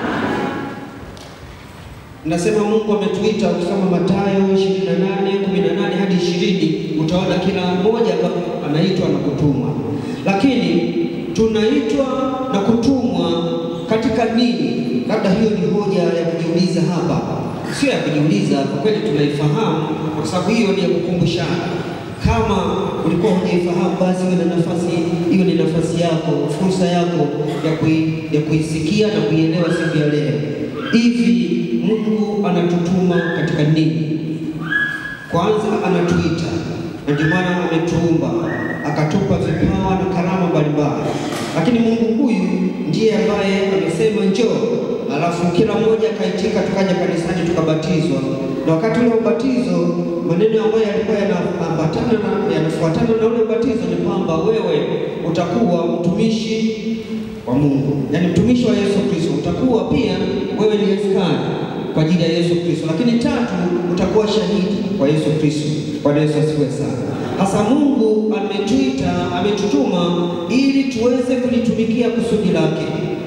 Nasema Mungu ametuita. Ukisoma Mathayo 28:18 hadi 20 utaona kila mmoja anaitwa na kutumwa, lakini tunaitwa na kutumwa katika nini? Labda hiyo ni hoja ya kujiuliza hapa, sio ya kujiuliza kwa kweli, tunaifahamu kwa sababu hiyo ni ya kukumbushana. Kama ulikuwa hujaifahamu, basi iwe na nafasi, hiyo ni nafasi yako, fursa yako ya, kui, ya kuisikia na kuielewa siku ya leo. Hivi Mungu anatutuma katika nini? Kwanza anatuita, na ndio maana ametuumba akatupa vipawa na karama mbalimbali, lakini Mungu huyu ndiye ambaye amesema njoo, alafu kila mmoja akaitika, tukaja kanisani tukabatizwa. Na wakati ule ubatizo, maneno ambayo yalikuwa yanaambatana na yanafuatana na ule ubatizo ni kwamba wewe utakuwa mtumishi wa Mungu, yaani mtumishi wa Yesu Kristo. Utakuwa pia wewe ni askari kwa ajili ya Yesu Kristo, lakini tatu, utakuwa shahidi kwa Yesu Kristo. Bwana Yesu asifiwe sana. Hasa Mungu ametuita, ametutuma ili tuweze kulitumikia kusudi lake.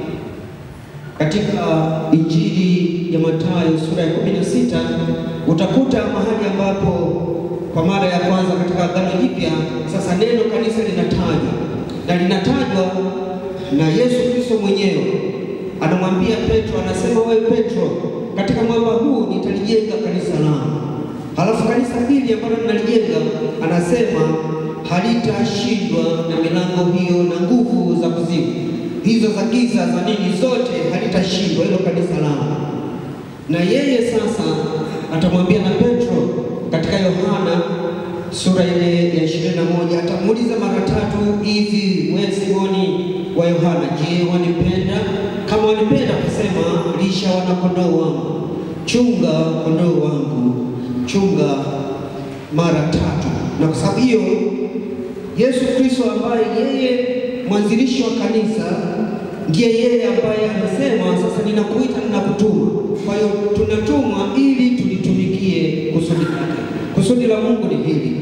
Katika Injili ya Mathayo sura ya 16 utakuta mahali ambapo kwa mara ya kwanza katika Agano Jipya sasa neno kanisa linatajwa na linatajwa na Yesu Kristo mwenyewe anamwambia Petro, anasema wewe Petro, katika mwamba huu nitalijenga kanisa langu. Halafu kanisa hili ambalo ninalijenga, anasema halitashindwa na milango hiyo na nguvu za kuzimu hizo za giza za nini, zote halitashindwa hilo kanisa langu. Na yeye sasa atamwambia na Petro katika Yohana sura ile ya ishirini na moja atamuuliza mara tatu hivi, wewe Simoni wa Yohana, je, wanipenda? Kama wanipenda, kusema lisha wanakondoo wangu, chunga kondoo wangu, chunga mara tatu. Na kwa sababu hiyo Yesu Kristo ambaye yeye mwanzilishi wa kanisa ndiye yeye ambaye anasema sasa, ninakuita ninakutuma. Kwa hiyo tunatumwa ili tulitumikie kusudi lake. Kusudi la Mungu ni hili.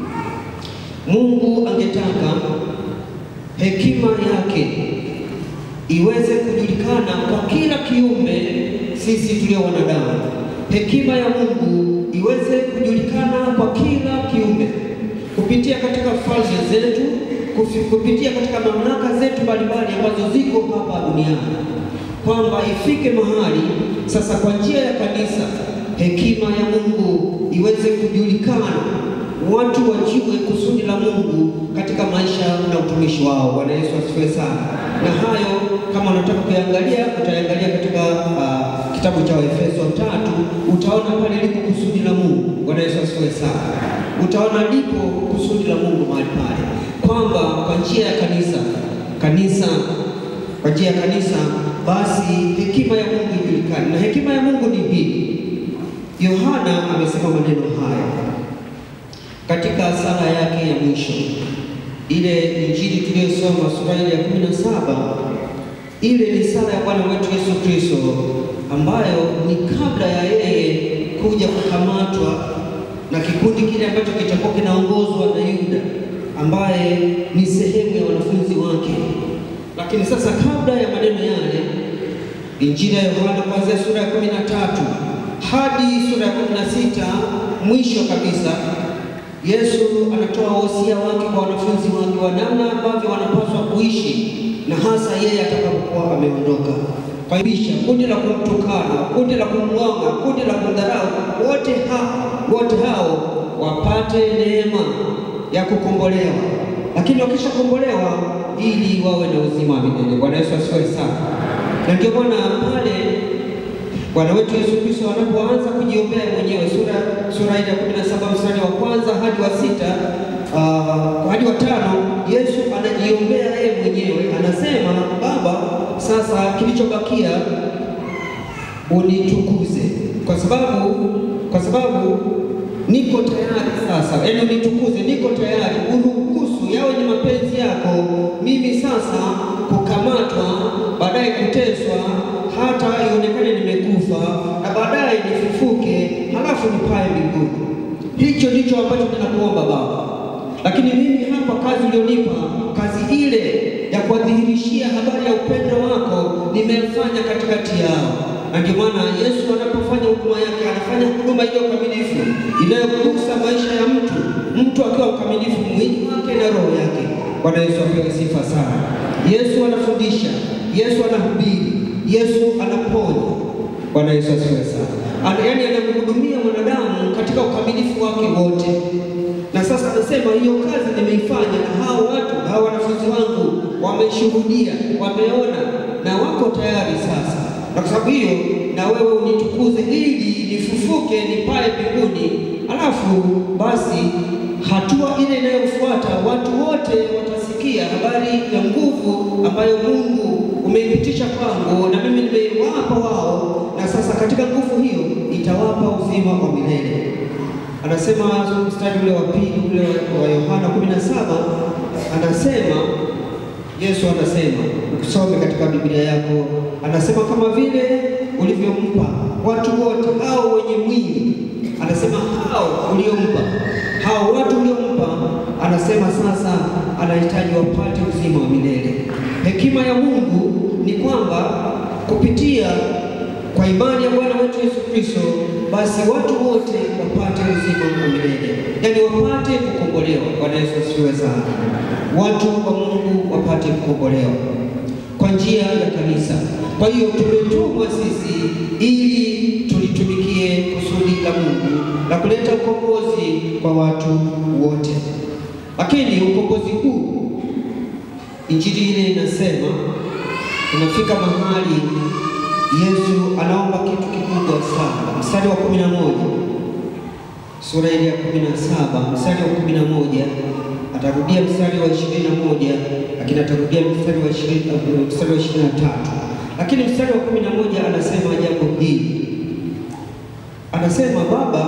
Mungu angetaka hekima yake iweze kujulikana kwa kila kiumbe, sisi tulio wanadamu. Hekima ya Mungu iweze kujulikana kwa kila kiumbe kupitia katika falme zetu, kupitia katika mamlaka zetu mbalimbali ambazo ziko hapa duniani, kwamba ifike mahali sasa, kwa njia ya kanisa, hekima ya Mungu iweze kujulikana watu wajue kusudi la Mungu katika maisha na utumishi wao. Bwana Yesu asifiwe sana. Na hayo kama unataka kuyangalia, utaangalia katika uh, kitabu cha Efeso tatu, utaona pale lipo kusudi la Mungu. Bwana Yesu asifiwe sana. Utaona lipo kusudi la Mungu mahali pale, kwamba kwa njia ya kanisa kanisa kwa njia ya kanisa, basi hekima ya Mungu ijulikane, na hekima ya Mungu ni hii. Yohana amesema maneno haya katika sala yake ya mwisho, ile injili tuliyosoma sura ile ya kumi na saba. Ile ni sala ya Bwana wetu Yesu Kristo ambayo ni kabla ya yeye kuja kukamatwa na kikundi kile ambacho kitakuwa kinaongozwa na Yuda ambaye ni sehemu ya wanafunzi wake. Lakini sasa kabla ya maneno yale, Injili ya Yohana kuanzia sura ya kumi na tatu hadi sura ya kumi na sita mwisho kabisa, Yesu anatoa wosia wake kwa wanafunzi wake wa namna ambavyo wanapaswa kuishi na hasa yeye atakapokuwa ameondoka. Kwa hivyo kundi la kumtukana, kundi la kumng'ong'a, kundi la kumdharau, wote hao wote hao wapate neema ya kukombolewa, lakini wakishakombolewa ili wawe na uzima wa milele. Bwana Yesu asifiwe sana. Na ndio maana pale Bwana wetu Yesu Kristo anapoanza kujiombea mwenyewe, sura sura ile ya 17 mstari wa kwanza hadi wa sita uh, hadi wa tano, Yesu anajiombea yeye mwenyewe, anasema Baba, sasa kilichobakia unitukuze, kwa sababu kwa sababu niko tayari sasa, yaani unitukuze, niko tayari, uruhusu yawe ni mapenzi yako, mimi sasa kukamatwa, baadaye kuteswa, hata ionekane nimekufa, na baadaye nifufuke, halafu nipae mbinguni. Hicho ndicho ambacho ninakuomba Baba, lakini mimi hapa kazi ulionipa, kazi ile ya kuwadhihirishia habari ya upendo wako nimefanya katikati yao na ndio maana Yesu anapofanya huduma yake anafanya huduma iliyo kamilifu inayogusa maisha ya mtu, mtu akiwa mkamilifu mwili wake na roho yake. Bwana Yesu apewe sifa sana. Yesu anafundisha, Yesu anahubiri, Yesu anaponya. Bwana Yesu asifiwe sana. Ana, yaani anamhudumia mwanadamu katika ukamilifu wake wote. Na sasa anasema hiyo kazi nimeifanya, na hao watu hao wanafunzi wangu wameshuhudia, wameona na wako tayari sasa na kwa sababu hiyo na wewe unitukuze ili nifufuke nipae mbinguni. Alafu basi hatua ile inayofuata watu wote watasikia habari ya nguvu ambayo Mungu umeipitisha kwangu na mimi nimeiwapa wao, na sasa katika nguvu hiyo itawapa uzima wa milele. Anasema mstari ule wa pili ule wa Yohana 17 anasema Yesu anasema ukisome katika Biblia yako, anasema kama vile ulivyompa watu wote hao wenye mwili, anasema hao uliompa hao watu uliompa, anasema sasa anahitaji wapate uzima wa milele. Hekima ya Mungu ni kwamba kupitia kwa imani ya Bwana wetu Yesu Kristo, basi watu wote wapate uzima wa milele, yaani wapate kukombolewa. Bwana Yesu asifiwe sana. Watu wa Mungu wapate kukombolewa kwa njia ya kanisa. Kwa hiyo tumetumwa sisi ili tulitumikie kusudi la Mungu la kuleta ukombozi kwa watu wote, lakini ukombozi huu, injili ile inasema unafika mahali Yesu anaomba kitu kikubwa sana. Mstari wa kumi na moja sura ile ya kumi na saba mstari wa kumi na moja atarudia mstari wa ishirini na moja lakini atarudia mstari wa ishirini mstari wa ishirini na tatu lakini mstari wa kumi na moja anasema jambo hili, anasema Baba,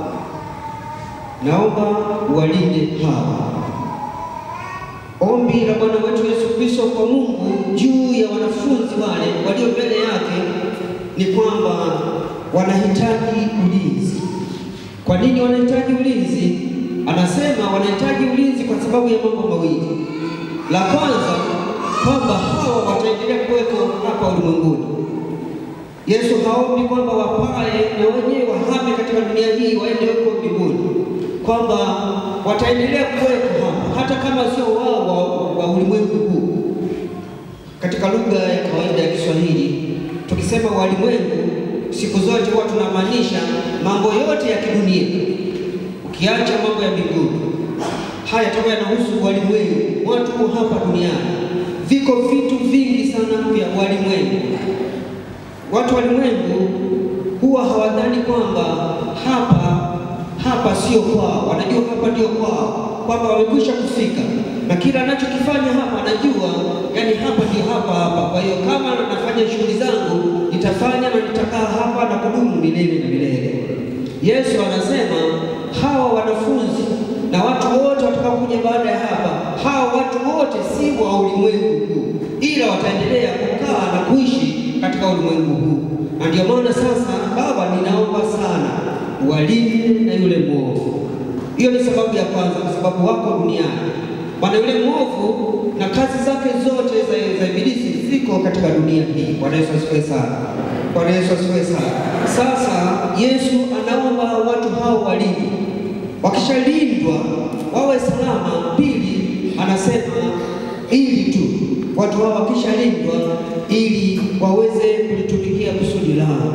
naomba walinde hawa. Ombi la Bwana wetu Yesu Kristo kwa Mungu juu ya wanafunzi wale walio mbele yake ni kwamba wanahitaji ulinzi. Kwa nini wanahitaji ulinzi? Anasema wanahitaji ulinzi kwa sababu ya mambo mawili. La kwanza, kwamba hawa wataendelea kuwepo hapa ulimwenguni. Yesu haombi kwamba wapae na wenyewe wahame katika dunia hii waende huko mbinguni, kwamba wataendelea kuwepo hapa hata kama sio wao wa, wa ulimwengu huu. Katika lugha ya kawaida ya Kiswahili tukisema walimwengu, siku zote huwa tunamaanisha mambo yote ya kidunia, ukiacha mambo ya mbinguni. Haya toka yanahusu walimwengu, watu hapa duniani. Viko vitu vingi sana vya walimwengu. Watu walimwengu huwa hawadhani kwamba hapa hapa sio kwao, wanajua hapa ndio kwao, kwamba wamekwisha kufika na kila anachokifanya hapa anajua, yani hapa ndio hapa hapa. Kwa hiyo kama nafanya shughuli zangu nitafanya na nitakaa hapa na kudumu milele na milele. Yesu anasema hawa wanafunzi na watu wote watakaokuja baada ya hapa, hawa watu wote si wa ulimwengu huu, ila wataendelea kukaa na kuishi katika ulimwengu huu. Na ndio maana sasa, Baba, ninaomba sana walinde na yule mwovu. Hiyo ni sababu ya kwanza, kwa sababu wako duniani. Maana yule mwovu na kazi zake zote za, za ibilisi ziko katika dunia hii. Bwana Yesu asifiwe sana. Bwana Yesu asifiwe sana. Sasa Yesu anaomba watu hao walindwe, wakishalindwa wawe salama. Pili, anasema ili tu watu hao wakishalindwa, ili waweze kulitumikia kusudi lao,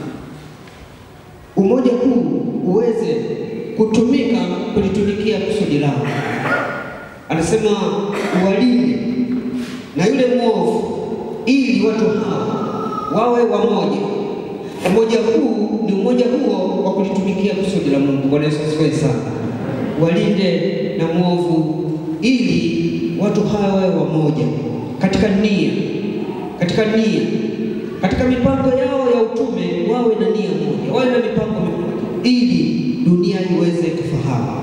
umoja huu uweze kutumika kulitumikia kusudi lao. Anasema uwalinde na yule mwovu, ili watu hao wawe wamoja. Umoja huu ni umoja huo wa kulitumikia kusudi la Mungu. Bwana Yesu asifiwe sana. Walinde na mwovu, ili watu hawa wawe wamoja katika nia, katika nia, katika mipango yao ya utume, wawe na nia moja, wawe na mipango mimoja, ili dunia iweze kufahamu.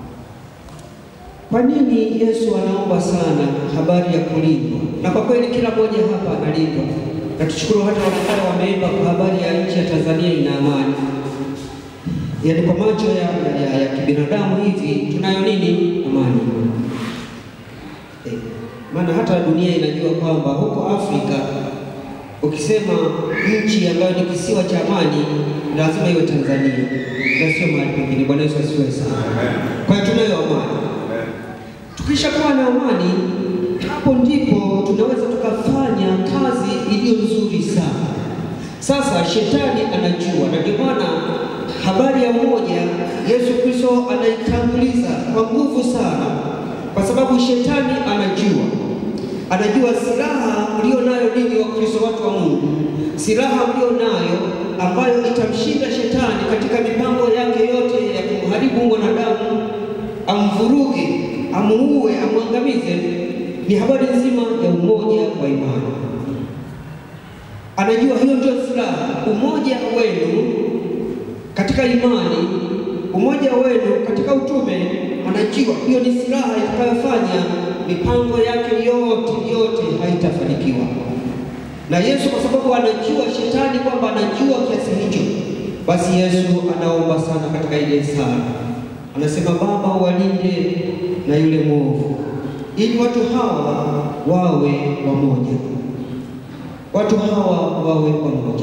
Kwa nini Yesu anaomba sana habari ya kulindwa? Na kwa kweli kila mmoja hapa analindwa, na tushukuru hata wanakwaya wameimba kwa habari ya nchi ya Tanzania ina amani. Yaani kwa macho ya, ya, ya kibinadamu hivi tunayo nini? Amani. Eh, maana hata dunia inajua kwamba huko Afrika ukisema nchi ambayo ni kisiwa cha amani lazima iwe Tanzania na sio mahali pengine. Bwana Yesu asifiwe sana. Kwa hiyo tunayo amani. Tukishakuwa na amani, hapo ndipo tunaweza tukafanya kazi iliyo nzuri sana. Sasa shetani anajua, na ndio maana habari ya umoja Yesu Kristo anaitanguliza kwa nguvu sana, kwa sababu shetani anajua, anajua silaha mlio nayo ninyi wa Kristo, watu wa Mungu, silaha mlio nayo ambayo itamshinda shetani katika mipango yake yote ya kumharibu mwanadamu, amvuruge, amuue, amwangamize, ni habari nzima ya umoja wa imani. Anajua hiyo ndio silaha, umoja wenu katika imani, umoja wenu katika utume. Anajua hiyo ni silaha itakayofanya mipango yake yote yote haitafanikiwa. Na Yesu kwa sababu anajua shetani kwamba anajua kiasi hicho, basi Yesu anaomba sana katika ile sala, anasema Baba, walinde na yule mwovu, ili watu hawa wawe wamoja, watu hawa wawe pamoja.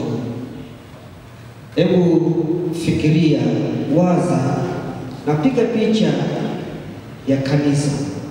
Hebu fikiria, waza na piga picha ya kanisa.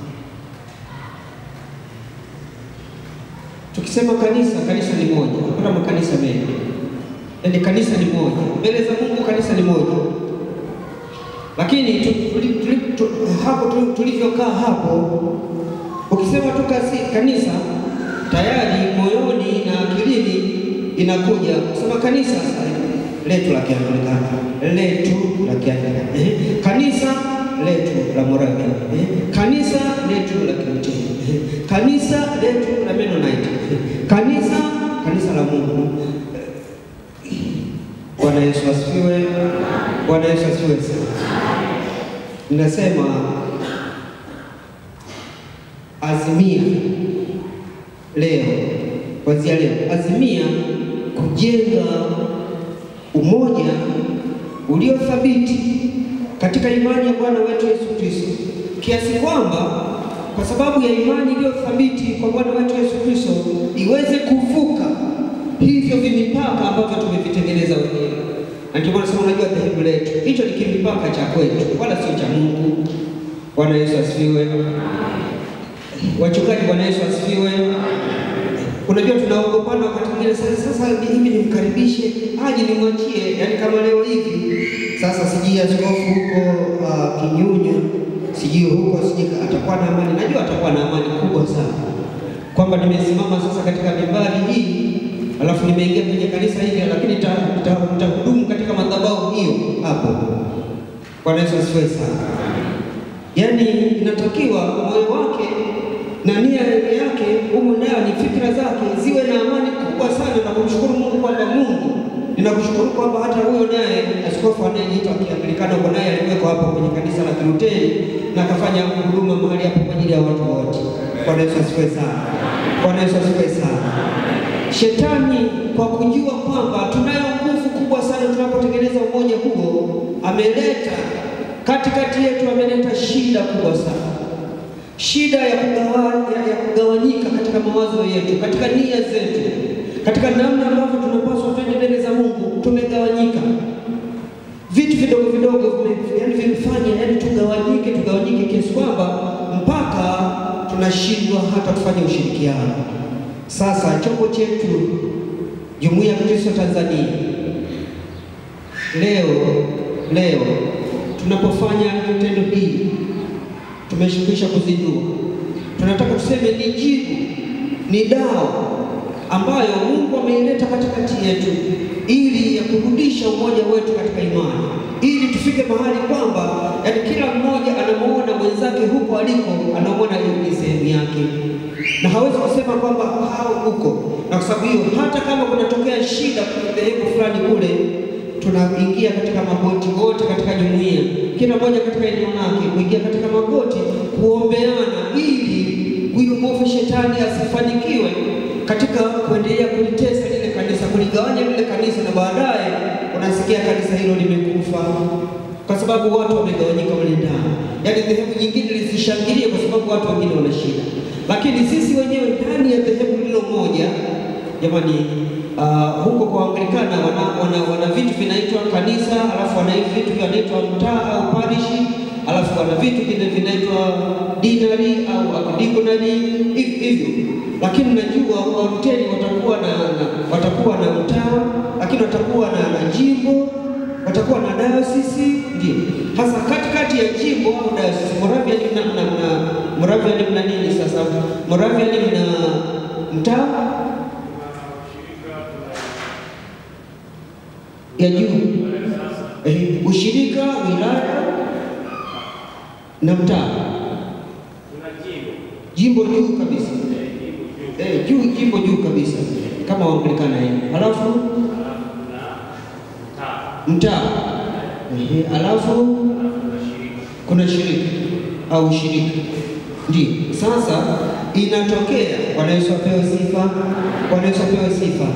Tukisema kanisa, kanisa ni moja, hakuna makanisa mengi. Yaani kanisa ni moja mbele za Mungu, kanisa ni moja. Lakini tu, tuli, tuli, tu, hapo tu, tulivyokaa hapo, ukisema tu kasi, kanisa tayari moyoni na akilini inakuja kusema kanisa letu la Kianglikana, letu la Kianglikana, eh, kanisa letu la Moravian, eh, kanisa letu la Kilutheri, eh, kanisa letu la Mennonite, eh, kanisa kanisa la Mungu. Bwana Yesu asifiwe. Bwana Yesu asifiwe sana. Ninasema azimia leo, kuanzia leo, azimia kujenga umoja uliothabiti katika imani ya Bwana wetu Yesu Kristo, kiasi kwamba kwa sababu ya imani iliyothabiti kwa Bwana wetu Yesu Kristo iweze kuvuka hivyo vimipaka ambavyo tumevitengeneza wenyewe. Na ndio maana sema, unajua dhehebu letu hicho ni kimipaka cha kwetu, wala sio cha Mungu. Bwana Yesu asifiwe. Wachungaji, Bwana Yesu asifiwe. Unajua tunaogopana wakati mwingine, sasa sasa hivi nimkaribishe aje nimwachie, yaani kama leo hivi sasa, sijui askofu huko uh, Kinyunya, sijui huko, sijui atakuwa na amani. Najua atakuwa na amani kubwa sana, kwamba nimesimama sasa katika mimbari hii alafu nimeingia kwenye kanisa hili, lakini nitahudumu katika madhabahu hiyo hapo. Bwana Yesu asifiwe sana. Yaani inatakiwa moyo wake na nia yake humo ndani, fikra zake ziwe na amani kubwa sana na kumshukuru Mungu kwamba Mungu, ninakushukuru kwamba hata huyo naye askofu anayejiita Kianglikana huko naye alikuweko hapo kwenye kanisa la Kilutheri na akafanya huduma mahali hapo kwa ajili ya watu wote. Bwana Yesu asifiwe sana. Bwana Yesu asifiwe sana. Shetani kwa kujua kwamba tunayo nguvu kubwa sana tunapotengeneza umoja huo, ameleta katikati yetu, ameleta shida kubwa sana, shida ya, kugawa, ya, ya kugawanyika katika mawazo yetu, katika nia zetu, katika namna ambavyo tunapaswa twende mbele za Mungu. Tumegawanyika, vitu vidogo vidogo vime- yaani vimefanya yaani tugawanyike, tugawanyike kiasi kwamba mpaka tunashindwa hata kufanya ushirikiano. Sasa chombo chetu Jumuiya ya Kristo Tanzania leo leo tunapofanya tendo hili tumeshukisha kuzindua, tunataka tuseme ni jibu, ni dawa ambayo Mungu ameileta katikati yetu ili ya kurudisha umoja wetu katika imani, ili tufike mahali kwamba yani kila mmoja anamuona mwenzake huko aliko, anamwona yeye ni sehemu yake, na hawezi kusema kwamba hao huko. Na kwa sababu hiyo, hata kama kunatokea shida kwenye dhehebu fulani kule tunaingia katika magoti wote katika jumuiya, kila mmoja katika eneo lake, kuingia katika magoti kuombeana, ili huyu mwovu shetani asifanikiwe katika kuendelea kulitesa lile kanisa, kuligawanya lile kanisa, na baadaye unasikia kanisa hilo limekufa kwa sababu watu wamegawanyika mle ndani, yaani dhehebu nyingine lisishangilie kwa sababu watu wengine wana shida, lakini sisi wenyewe ndani ya dhehebu hilo moja jamani, uh, huko kwa Anglikana wana, wana, wana vitu vinaitwa kanisa, alafu wana hivi vitu vinaitwa mtaa au parishi, alafu wana vitu vingine vinaitwa dinari au digonari hivi hivyo. Lakini najua Waluteri watakuwa na, na watakuwa na mtaa, lakini watakuwa na, na jimbo watakuwa na dayosisi ndio hasa katikati ya jimbo au dayosisi. Moravian mna, mna, mna Moravian mna nini sasa? Moravian mna mtaa ya juu eh, ushirika, wilaya na mtaa, jimbo juu kabisa eh, juu jimbo juu kabisa kama Waanglikana hivi, halafu mtaa eh, halafu kuna shirika au shirika ndio. Sasa inatokea, Bwana Yesu apewe sifa, Bwana Yesu apewe sifa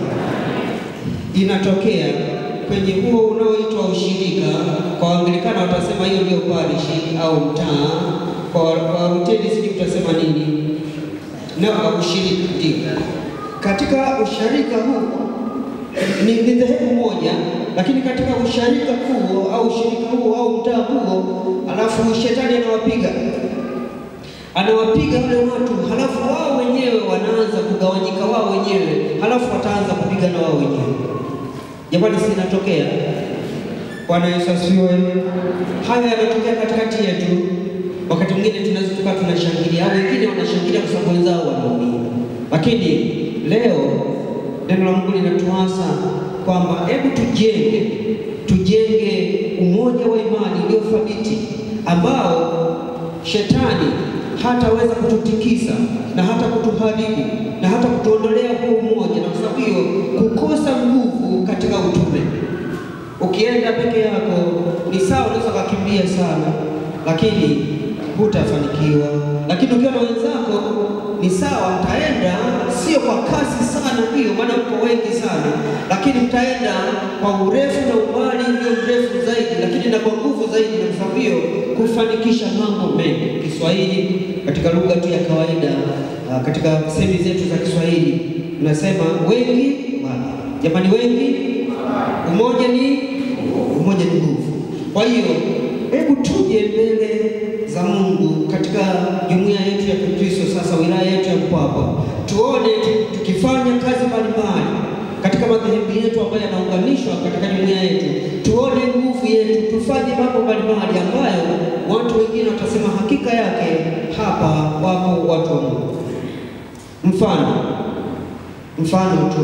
inatokea kwenye huo unaoitwa ushirika. Kwa Waanglikana watasema hiyo ndio parishi au mtaa, kwa Waluteri sijui utasema nini, na ushirika ndio. Katika usharika huu ni ni dhehebu moja, lakini katika usharika huo au ushirika huo au mtaa huo, alafu shetani anawapiga anawapiga wale watu, halafu wao wenyewe wanaanza kugawanyika wao wenyewe, halafu wataanza kupigana wao wenyewe. Jamani, si inatokea? Bwana Yesu asifiwe. Haya yanatokea katikati yetu. Wakati mwingine tunaweza tukawa tunashangilia, au wengine wanashangilia kwa sababu wenzao wanaumia, lakini leo neno la Mungu linatuasa kwamba hebu tujenge, tujenge umoja wa imani ulio thabiti ambao shetani hataweza kututikisa na hata kutuharibu na hata kutuondolea huo umoja, na kwa sababu hiyo kukosa nguvu katika utume. Ukienda peke yako ni sawa, unaweza kukimbia sana, lakini hutafanikiwa. Lakini ukiwa na wenzako ni sawa, mtaenda sio kwa kasi sana, ndio maana mko wengi sana, lakini mtaenda kwa urefu na umbali ulio mrefu zaidi, lakini na kwa nguvu zaidi, na kwa sababu hiyo kufanikisha mambo mengi. Kiswahili katika lugha tu ya kawaida, ah, katika semi zetu za Kiswahili tunasema wengi wala. Jamani, wengi umoja ni umoja ni nguvu. Kwa hiyo hebu tuje mbele za Mungu katika jumuiya yetu ya Kikristo, sasa wilaya yetu ya Mpwapwa, tuone tu- tukifanya kazi mbalimbali katika madhehebu yetu ambayo yanaunganishwa katika jumuiya yetu, tuone nguvu yetu, tufanye mambo mbalimbali ambayo watu wengine watasema hakika yake hapa wapo watu wa Mungu. Mfano, mfano tu,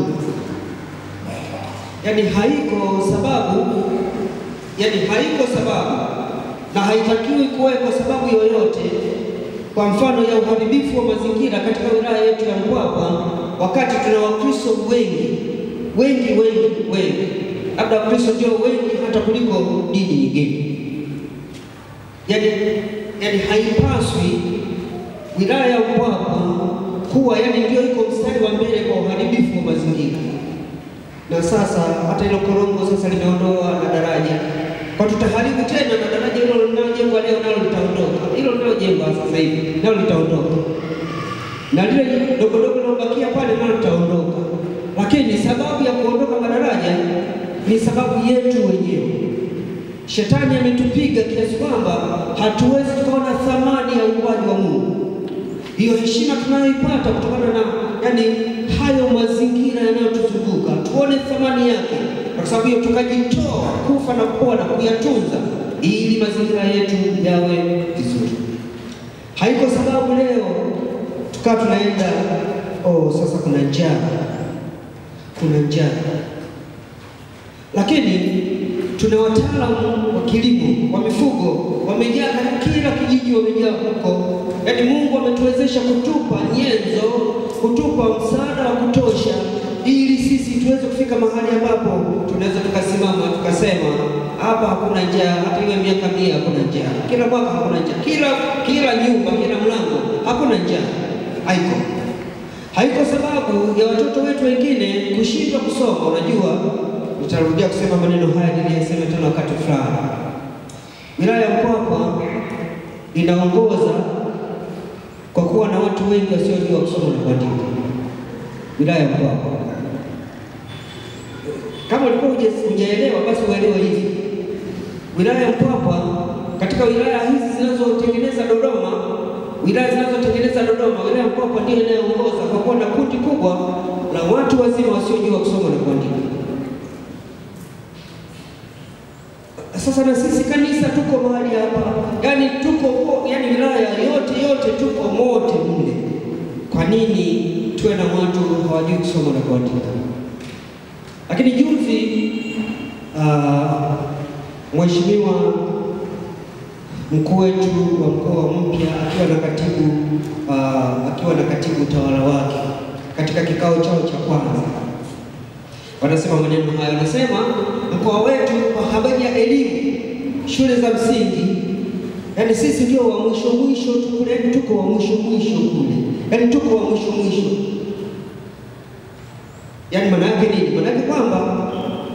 yaani haiko sababu, yaani haiko sababu na haitakiwi kuwepo sababu yoyote, kwa mfano ya uharibifu wa mazingira katika wilaya yetu ya Mpwapwa, wakati tuna Wakristo wengi wengi wengi wengi, labda Wakristo ndio wengi hata kuliko dini nyingine. Yaani, yaani haipaswi wilaya ya Mpwapwa kuwa yaani ndio iko mstari wa mbele kwa uharibifu wa mazingira na sasa hata hilo korongo sasa limeondoa na daraja, kwa tutaharibu sasa hivi nalo litaondoka, na lile dogo dogo linalobakia pale nalo litaondoka. Lakini sababu ya kuondoka madaraja ni sababu yetu wenyewe. Shetani ametupiga kiasi kwamba hatuwezi tukaona thamani ya uumbaji wa Mungu, hiyo heshima tunayoipata kutokana na yani hayo mazingira yanayotuzunguka, tuone thamani yake. Kwa sababu hiyo tukajitoa kufa na kupona kuyatunza, ili mazingira yetu yawe vizuri. Haiko sababu leo tukawa tunaenda oh, sasa kuna njaa, kuna njaa lakini tuna wataalamu wa kilimo wa mifugo wamejaa karibu kila kijiji, wamejaa huko. Yaani Mungu ametuwezesha kutupa nyenzo, kutupa msaada wa kutosha, ili sisi tuweze kufika mahali ambapo tunaweza tukasimama tukasema, hapa hakuna njaa, hata iwe miaka mia hakuna njaa, kila mwaka hakuna njaa, kila kila nyumba, kila mlango hakuna njaa. Haiko haiko sababu ya watoto wetu wengine kushindwa kusoma. Unajua, nitarudia kusema maneno haya niliyasema tena wakati fulani. Wilaya ya Mpwapwa inaongoza kwa kuwa na watu wengi wasiojua kusoma na kuandika. Wilaya ya Mpwapwa, kama ulikuwa huja- hujaelewa, basi uelewe hivi. Wilaya ya Mpwapwa katika wilaya hizi zinazotengeneza Dodoma, wilaya zinazotengeneza Dodoma, wilaya ya Mpwapwa ndiyo inayoongoza kwa kuwa na kundi kubwa la watu wazima wasiojua kusoma na kuandika. Sasa na sisi kanisa tuko mahali hapa, yaani tuko po- yaani wilaya yote yote tuko mote mle. Kwa nini tuwe na watu hawajui kusoma na kuandika? Lakini juzi ah, mheshimiwa mkuu wetu wa mkoa mpya akiwa na katibu ah, akiwa na katibu utawala wake katika kikao chao cha kwanza wanasema maneno hayo, wanasema mkoa wetu kwa habari ya elimu, shule za msingi, yaani sisi ndio wa mwisho mwisho tu kule, yaani tuko wa mwisho mwisho kule, yaani tuko wa mwisho mwisho. Yaani maana yake nini? Maana yake kwamba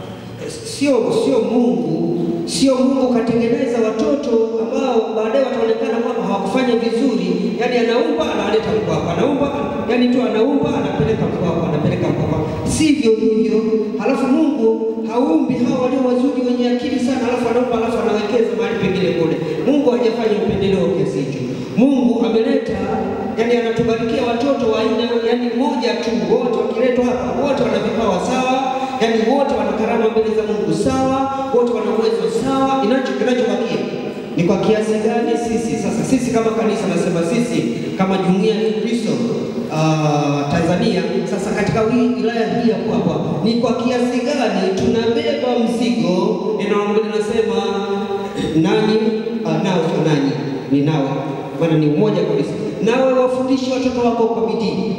sio sio Mungu sio Mungu katengeneza watoto ambao baadaye wataonekana kwamba hawakufanya vizuri, yaani anaumba analeta Mpwapwa, anaumba yaani tu anaumba anapeleka Mpwapwa, anapeleka Mpwapwa, sivyo hivyo. Halafu Mungu haumbi hao walio wazuri wenye akili sana, halafu anaumba, halafu anawekeza mahali pengine kule. Mungu hajafanya upendeleo kiasi hicho. Mungu ameleta yani, anatubarikia watoto wa aina yani moja tu, wote wakiletwa hapa, wote wana vipawa sawa yaani wote wana karama mbele za Mungu sawa, wote wana uwezo sawa. Inacho kinachobakia ni kwa kiasi gani sisi sasa, sisi kama kanisa, nasema sisi kama jumuiya ya Kristo ah, Tanzania, sasa katika hii wilaya hii ya Mpwapwa ni kwa kiasi gani tunabeba mzigo, ninaomba ninasema nani, ah, nawe sio nani, ni nawe, maana ni umoja kabisa. Nawe wafundishe watoto wako kwa bidii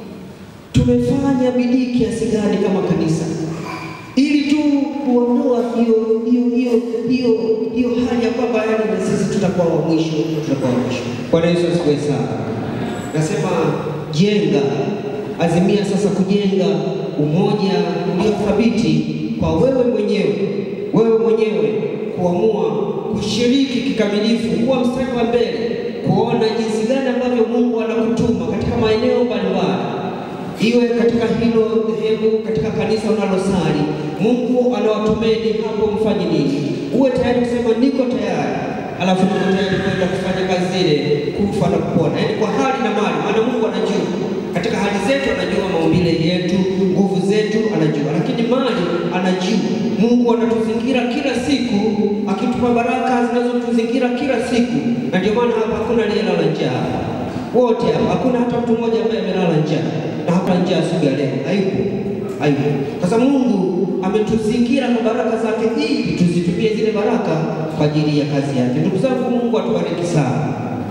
tumefanya bidii kiasi gani kama kanisa ili tu kuondoa hiyo hiyo hiyo hiyo hiyo hali ya kwamba yani na sisi tutakuwa wa mwisho, tutakuwa wa mwisho. Bwana Yesu asifiwe sana. Nasema jenga, azimia sasa kujenga umoja uliothabiti kwa wewe mwenyewe, wewe mwenyewe kuamua kushiriki kikamilifu, kuwa mstari wa mbele, kuona jinsi gani ambavyo Mungu anakutuma katika maeneo mbalimbali iwe katika hilo dhehebu, katika kanisa unalosali, Mungu anawatumeni hapo, mfanye nini? Uwe tayari kusema niko tayari, alafu niko tayari kwenda kufanya kazi zile, kufa na kupona, yaani kwa hali na mali, maana Mungu anajua katika hali zetu, anajua maumbile yetu, nguvu zetu anajua, lakini mali anajua. Mungu anatuzingira kila siku, akitupa baraka zinazotuzingira kila siku, na ndio maana hapa hakuna aliyelala njaa wote hapa, hakuna hata mtu mmoja ambaye amelala njaa na hakuna njaa siku ya leo, haipo, haipo. Sasa Mungu ametuzingira kwa baraka zake ili tuzitumie zile baraka kwa ajili ya kazi yake. Ndugu zangu, Mungu atubariki sana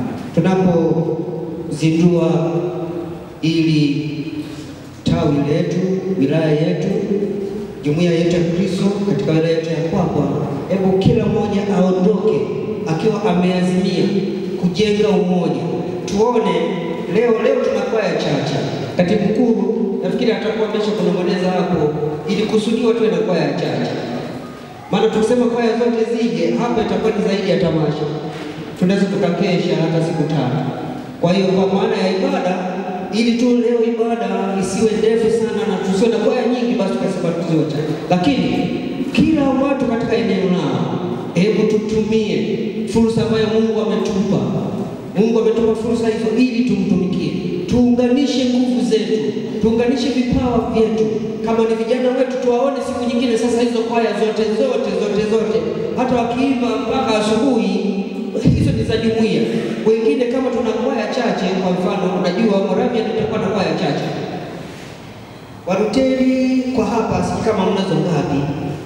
tunapozindua ili tawi letu, wilaya yetu, jumuiya yetu ya Kristo katika wilaya yetu ya Mpwapwa. Hebu kila mmoja aondoke akiwa ameazimia kujenga umoja. Tuone leo leo tuna kwaya chache. Katibu mkuu nafikiri atakuwa amesha kunong'oneza hapo, ili kusudiwa tuwe na kwaya chache, maana tukisema kwaya zote zije hapa itakuwa ni zaidi ya tamasha. tunaweza tukakesha hata siku tatu. Kwa hiyo kwa maana ya ibada, ili tu leo ibada isiwe ndefu sana na tusiwe na kwaya nyingi, basi tukasema tuziwe chache, lakini kila watu katika eneo lao, hebu tutumie fursa ambayo Mungu ametupa. Mungu ametupa fursa hizo ili tumtumikie, tuunganishe nguvu zetu, tuunganishe vipawa vyetu. Kama ni vijana wetu, tuwaone siku nyingine. Sasa hizo kwaya zote zote zote zote, hata wakiimba mpaka asubuhi, hizo ni za jumuiya. Wengine kama tuna kwaya chache, kwa mfano, unajua Moravia tutakuwa na kwaya chache, Waruteli kwa hapa, sijui kama mnazo ngapi?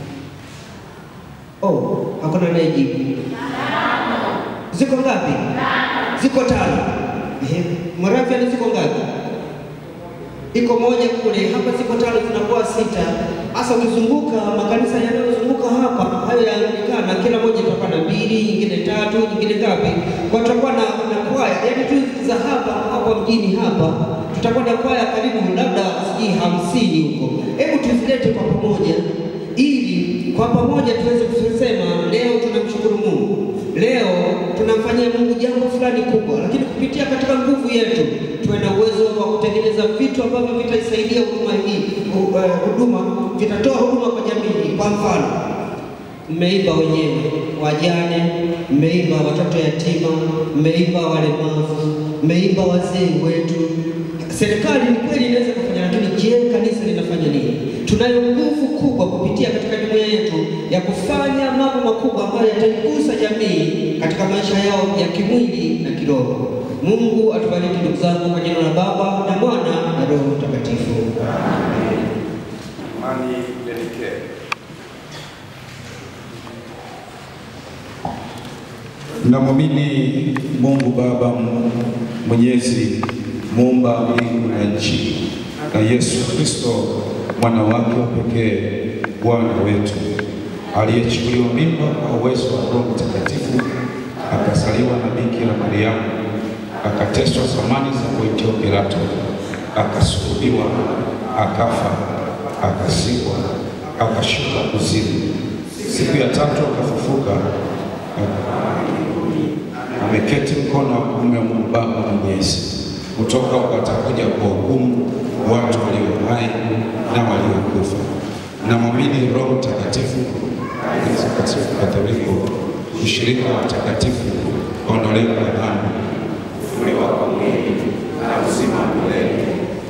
Oh, hakuna anayejibu. Ziko ngapi? Ziko tano. Ehe, Moravia ni ziko ngapi? Iko moja kule, hapa ziko tano, zinakuwa sita. Hasa ukizunguka makanisa yanayozunguka hapa, hayo yaonekana, kila moja itakuwa na mbili, nyingine tatu, nyingine ngapi? Kwa tutakuwa na, na kwaya yaani tu za hapa hapa mjini hapa, tutakuwa na kwaya karibu labda sijui hamsini huko. Hebu tuzilete kwa pamoja ili kwa pamoja tuweze kusema leo tunamshukuru Mungu, leo tunamfanyia Mungu jambo fulani kubwa, lakini kupitia katika nguvu yetu tuwe na uwezo wa kutengeneza vitu ambavyo vitaisaidia huduma hii hu- eh, huduma vitatoa huduma kwa jamii. Kwa mfano, mmeimba wenyewe wajane, mmeimba watoto yatima, mmeimba walemavu, mmeimba wazee wetu. Serikali ni kweli inaweza kufanya, lakini je, kanisa linafanya nini? Tunayo nguvu kubwa kupitia katika jumuiya yetu ya kufanya mambo makubwa ambayo yataigusa jamii katika maisha yao ya kimwili na kiroho. Mungu atubariki ndugu zangu, kwa jina la Baba na Mwana na Roho Mtakatifu. Amani Dedicare. Namwamini Mungu Baba Mwenyezi, muumba mbingu na nchi, na Yesu Kristo mwana wake wa pekee, Bwana wetu, aliyechukuliwa mimba kwa uwezo wa Roho Mtakatifu, akazaliwa na Bikira Mariamu, akateswa zamani za Pontio Pilato, akasulubiwa, akafa, akazikwa, akashuka kuzimu, siku ya tatu akafufuka ameketi mkono wa kuume wa Mungu Baba Mwenyezi, kutoka watakuja kwa hukumu watu walio hai na waliokufa. Namwamini Roho Mtakatifu, Kanisa Katoliki Katoliki, ushirika wa watakatifu, ondoleo la dhambi, kufufuliwa kwa mwili na uzima wa milele.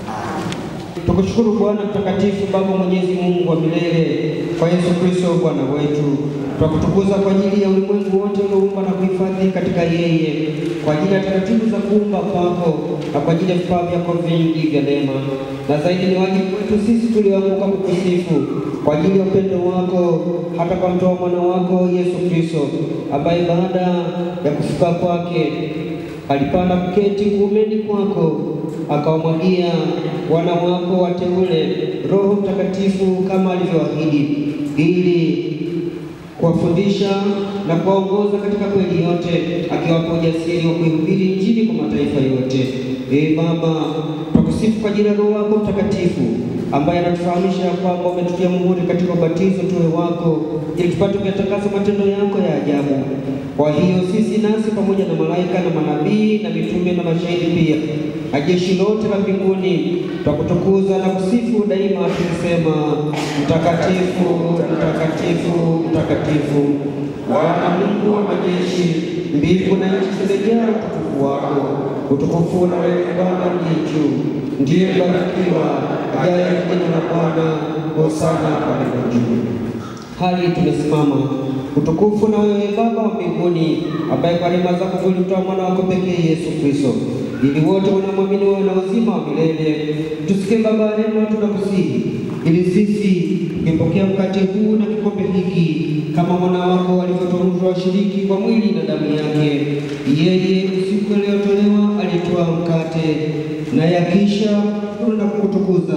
Tukushukuru Bwana mtakatifu, Baba mwenyezi Mungu wa milele, kwa Yesu Kristo Bwana wetu. Twakutukuza kwa ajili ya ulimwengu wote ulioumba na kuhifadhi katika yeye, kwa ajili ya taratibu za kuumba kwako na kwa ajili ya vipawa vyako vingi vya neema, na zaidi ni wajibu wetu sisi tulioanguka kukusifu kwa ajili ya upendo wako hata kwa mtoa mwana wako Yesu Kristo, ambaye baada ya kufuka kwake alipanda kuketi kuumeni kwako, akawamwagia wana wako wateule Roho Mtakatifu kama alivyoahidi, ili kuwafundisha na kuwaongoza katika kweli yote, akiwapa ujasiri wa kuihubiri Injili kwa mataifa yote. Ee Baba, twakusifu kwa ajili ya Roho wako Mtakatifu ambaye anatufahamisha kwamba umetutia muhuri katika ubatizo tuwe wako, ili tupate kuyatakasa matendo yako ya ajabu. Kwa hiyo sisi nasi pamoja na malaika na manabii na mitume na mashahidi pia na jeshi lote la mbinguni twakutukuza na kusifu daima tukisema, mtakatifu, mtakatifu, mtakatifu, Bwana Mungu wa majeshi, mbingu na nchi zimejaa utukufu wako. Utukufu na wewe Bwana ndiye juu, ndiye mbarikiwa ajaye kwa jina la Bwana, hosana palipo juu. Hali tumesimama utukufu na wewe Baba wa mbinguni, ambaye kwa rehema zako ulimtoa mwana wako pekee Yesu Kristo, ili wote wanaomwamini wawe na uzima wa milele. Tusikie Baba wa rehema, tunakusihi ili sisi tukipokea mkate huu na kikombe hiki kama mwana wako alivyotuamuru washiriki kwa mwili na damu yake. Yeye usiku aliyotolewa alitoa mkate, naye akisha kula na kukutukuza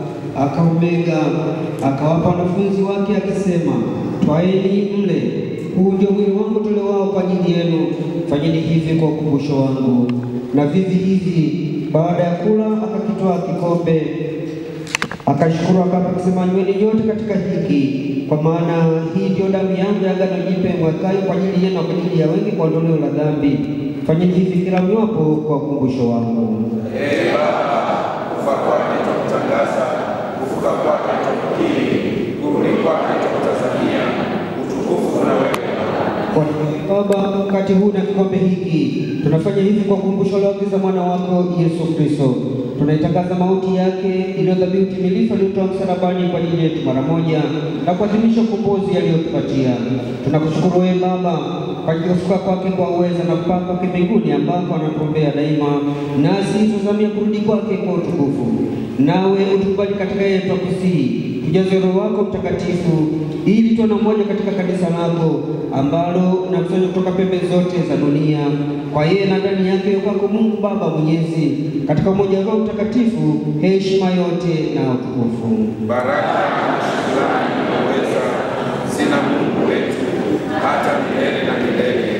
akaumega akawapa wanafunzi wake akisema, twaeni mle, huu ndio mwili wangu tolewao kwa ajili yenu, fanyeni hivi kwa ukumbusho wangu. Na vivi hivi baada ya kula akakitoa kikombe, akashukuru, akapa akisema, nyweni nyote katika hiki, kwa maana hii ndio damu yangu ya agano jipya imwagayo kwa ajili yenu na kwa ajili ya wengi kwa ondoleo la dhambi. Fanyeni hivi kila mwapo kwa ukumbusho wangu. Ee Baba, kufa kwake twakutangaza, kufuka kwake twakukiri, kurudi kwake twakutazamia, utukufu na wewe Kwa Baba, mkate huu na kikombe hiki tunafanya hivi kwa ukumbusho la agiza mwana wako Yesu Kristo. Tunaitangaza mauti yake iliyo dhabihu timilifu aliyotoa msalabani kwa ajili yetu mara moja na kuadhimisha ukombozi aliyotupatia. Tunakushukuru wewe Baba kwa ajili ya kufuka kwake kwa uweza na kupaa kwake mbinguni ambako anatuombea daima, nasi tuzamia kurudi kwake kwa utukufu. Nawe utukubali katika yeye twakusihi tujaze Roho wako Mtakatifu ili tuwe na umoja katika kanisa lako ambalo unakusanya kutoka pembe zote za dunia, kwa yeye na ndani yake kwako Mungu Baba Mwenyezi, katika umoja wa Roho Mtakatifu, heshima yote na utukufu. baraka na shukrani na uweza zina Mungu wetu hata milele na milele.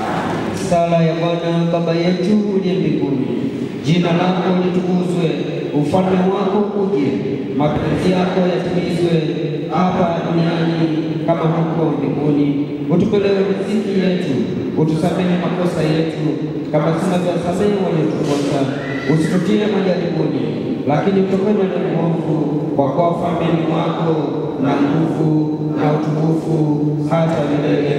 Sala ya Bwana. Baba yetu uliye mbinguni, jina lako litukuzwe, ufalme wako uje, mapenzi yako yatimizwe hapa duniani kama huko mbinguni. Utupe leo riziki yetu, utusamehe makosa yetu kama tunavyowasamehe waliotukosa, usitutie majaribuni, lakini utokane na mwovu, kwa kuwa ufalme ni wako na nguvu na utukufu hata milele.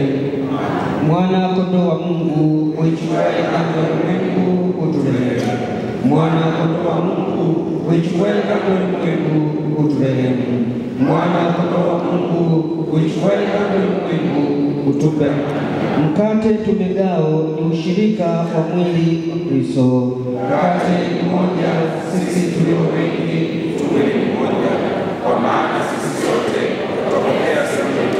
Mwana kondoo wa Mungu uichukuaye dhambi ya ulimwengu uturehemu. Mwana kondoo wa Mungu uichukuaye dhambi ya ulimwengu uturehemu. Mwana kondoo wa Mungu uichukuaye dhambi ya ulimwengu utupe. Mkate tumegao ni ushirika wa mwili wa Kristo. Mkate ni moja, sisi tulio wengi Mwili mmoja, kwa maana sisi sote twapokea sehemu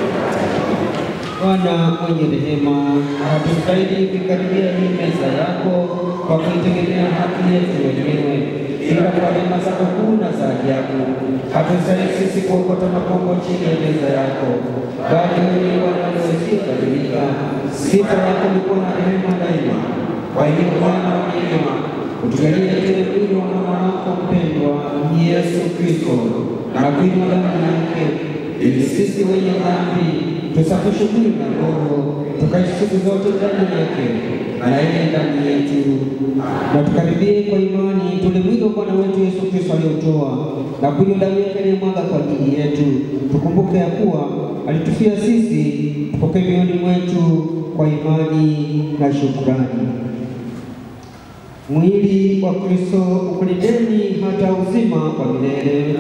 Bwana mwenye rehema, hatustahili kuikaribia hii meza yako kwa kuitegemea haki yetu wenyewe, ila kwa rehema zako kuu na za ajabu. Hatustahili sisi kuokota makombo chini ya meza yako, bali wewe ni Bwana usiyebadilika. Sifa yako ni kuwa na rehema daima. Kwa hiyo Bwana wa neema, utujalie tele mwili wa mwana wako mpendwa Yesu Kristo na kuinywa damu yake ili sisi wenye dhambi tusafishe mwili na roho tukaishi siku zote ndani yake na yeye ndani yetu, na tukaribie kwa imani tule mwili wa Bwana wetu Yesu Kristo aliotoa na kunywa damu yake aliyemwaga kwa ajili yetu. Tukumbuke ya kuwa alitufia sisi, tupokee mioyoni mwetu kwa imani na shukrani. Mwili wa Kristo ukulindeni hata uzima wa milele.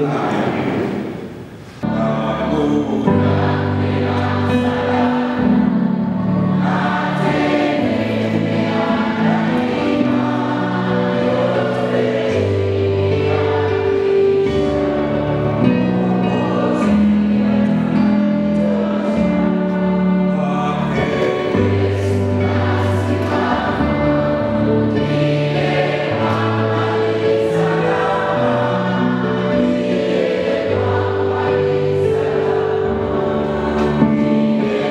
Amen.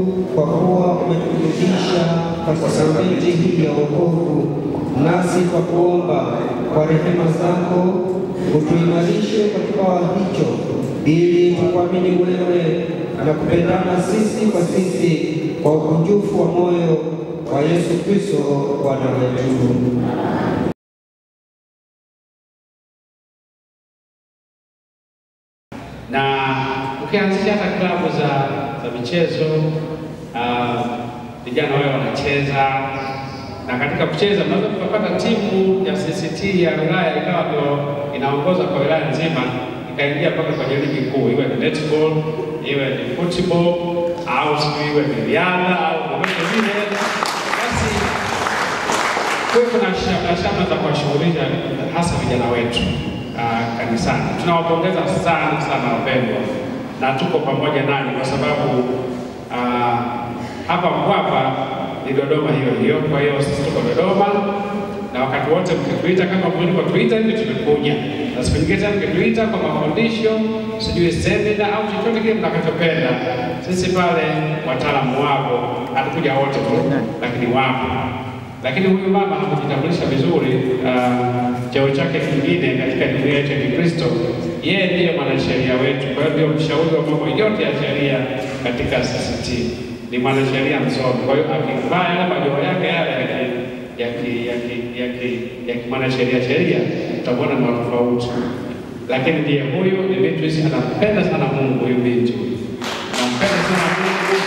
kwa kuwa umeturudisha kwa sakramenti hii ya wokovu, nasi kwa kuomba kwa rehema zako utuimarishe kwa kipawa hicho, ili tukuamini wewe na kupendana sisi kwa sisi kwa ukunjufu wa moyo wa Yesu Kristo Bwana wetu. na ukianzia hata klabu za, za michezo ah, vijana wao wanacheza, na katika kucheza mnaweza tukapata timu ya CCT ya wilaya ikawa ndio inaongoza kwa wilaya nzima, ikaingia mpaka kwenye ligi kuu, iwe ni netball, iwe ni football au sijui iwe ni riadha au vyovyote vile, basi kwa hiyo kuna shamra za kuwashughulisha hasa vijana wetu uh, kanisani. Tunawapongeza sana sana wapendwa, na tuko pamoja nanyi kwa sababu uh, hapa Mpwapwa ni Dodoma hiyo hiyo. Kwa hiyo sisi tuko Dodoma na wakati wote mkituita kama mlivyotuita hivi tumekuja, na siku nyingine tena mkituita kwa mafundisho, sijui semina au chochote kile mtakachopenda, sisi pale wataalamu wapo, hatukuja wote tu, lakini wapo lakini huyu mama hakujitambulisha vizuri uh, cheo chake kingine katika jumuiya yetu ya Kikristo. Yeye ndiye mwanasheria wetu, kwa hiyo ndio mshauri wa mambo yote ya sheria katika CCT. Ni mwanasheria msomi, kwa hiyo akivaa yale majoho yake yale ya ki- ya ki- ya ki- ya ki- ya kimwanasheria sheria, utakuona ni tofauti. Lakini ndiye huyu ni Beatrice, anampenda sana Mungu. Huyu binti huyu anampenda sana Mungu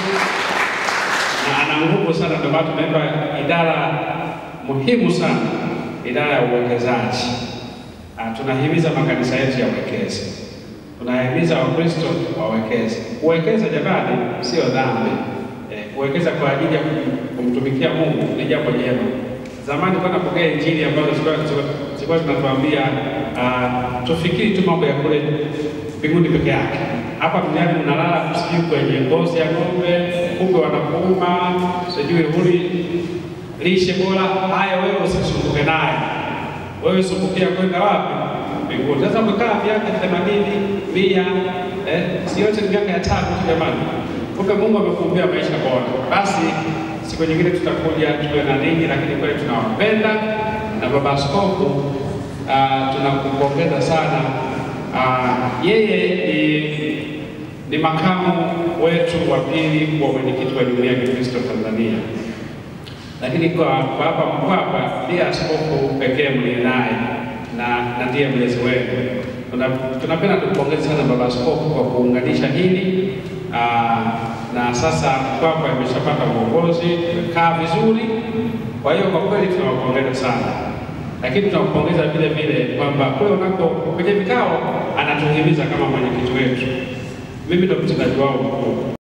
na ana nguvu sana, ndio maana tumeweka idara muhimu sana, idara ya uwekezaji. Ah, tunahimiza makanisa yetu yawekeze, tunahimiza Wakristo wawekeze. Kuwekeza jamani, sio dhambi. Eh, kuwekeza kwa ajili ya kum- kumtumikia Mungu ni jambo jema. Zamani kwa napokea injili ambazo zilikuwa zilikuwa zinatuambia ah, tufikiri tu mambo ya kule mbinguni peke yake. Hapa duniani unalala sijui kwenye ngozi ya ng'ombe, kumbe wanakuuma, sijui huli lishe bora. Haya, wewe usisumbuke naye, wewe sumbukia kwenda wapi? Mbinguni. Sasa umekaa miaka themanini, mia, eh, si yote ni miaka ya tatu tu jamani. Kumbe Mungu amekuumbia maisha bora. Basi siku nyingine tutakuja tuwe na ninyi, lakini kweli tunawapenda na baba askofu ah, tunakupongeza sana. Ah, yeye ni, ni makamu wetu wa pili wa mwenyekiti wa jumuiya ya Kikristo Tanzania, lakini kwa kwa hapa Mpwapwa ndiye askofu pekee mliye naye na, na ndiye mlezi wenu. Tuna- Tunapenda tumpongeze sana baba askofu kwa kuunganisha hili ah, na sasa Mpwapwa imeshapata uongozi, tumekaa vizuri. Kwa hiyo kwa kweli tunawapongeza sana lakini tunampongeza vile vile kwamba kule unako kwenye vikao anatuhimiza kama mwenyekiti wetu. Mimi ndo mtendaji wao mkuu.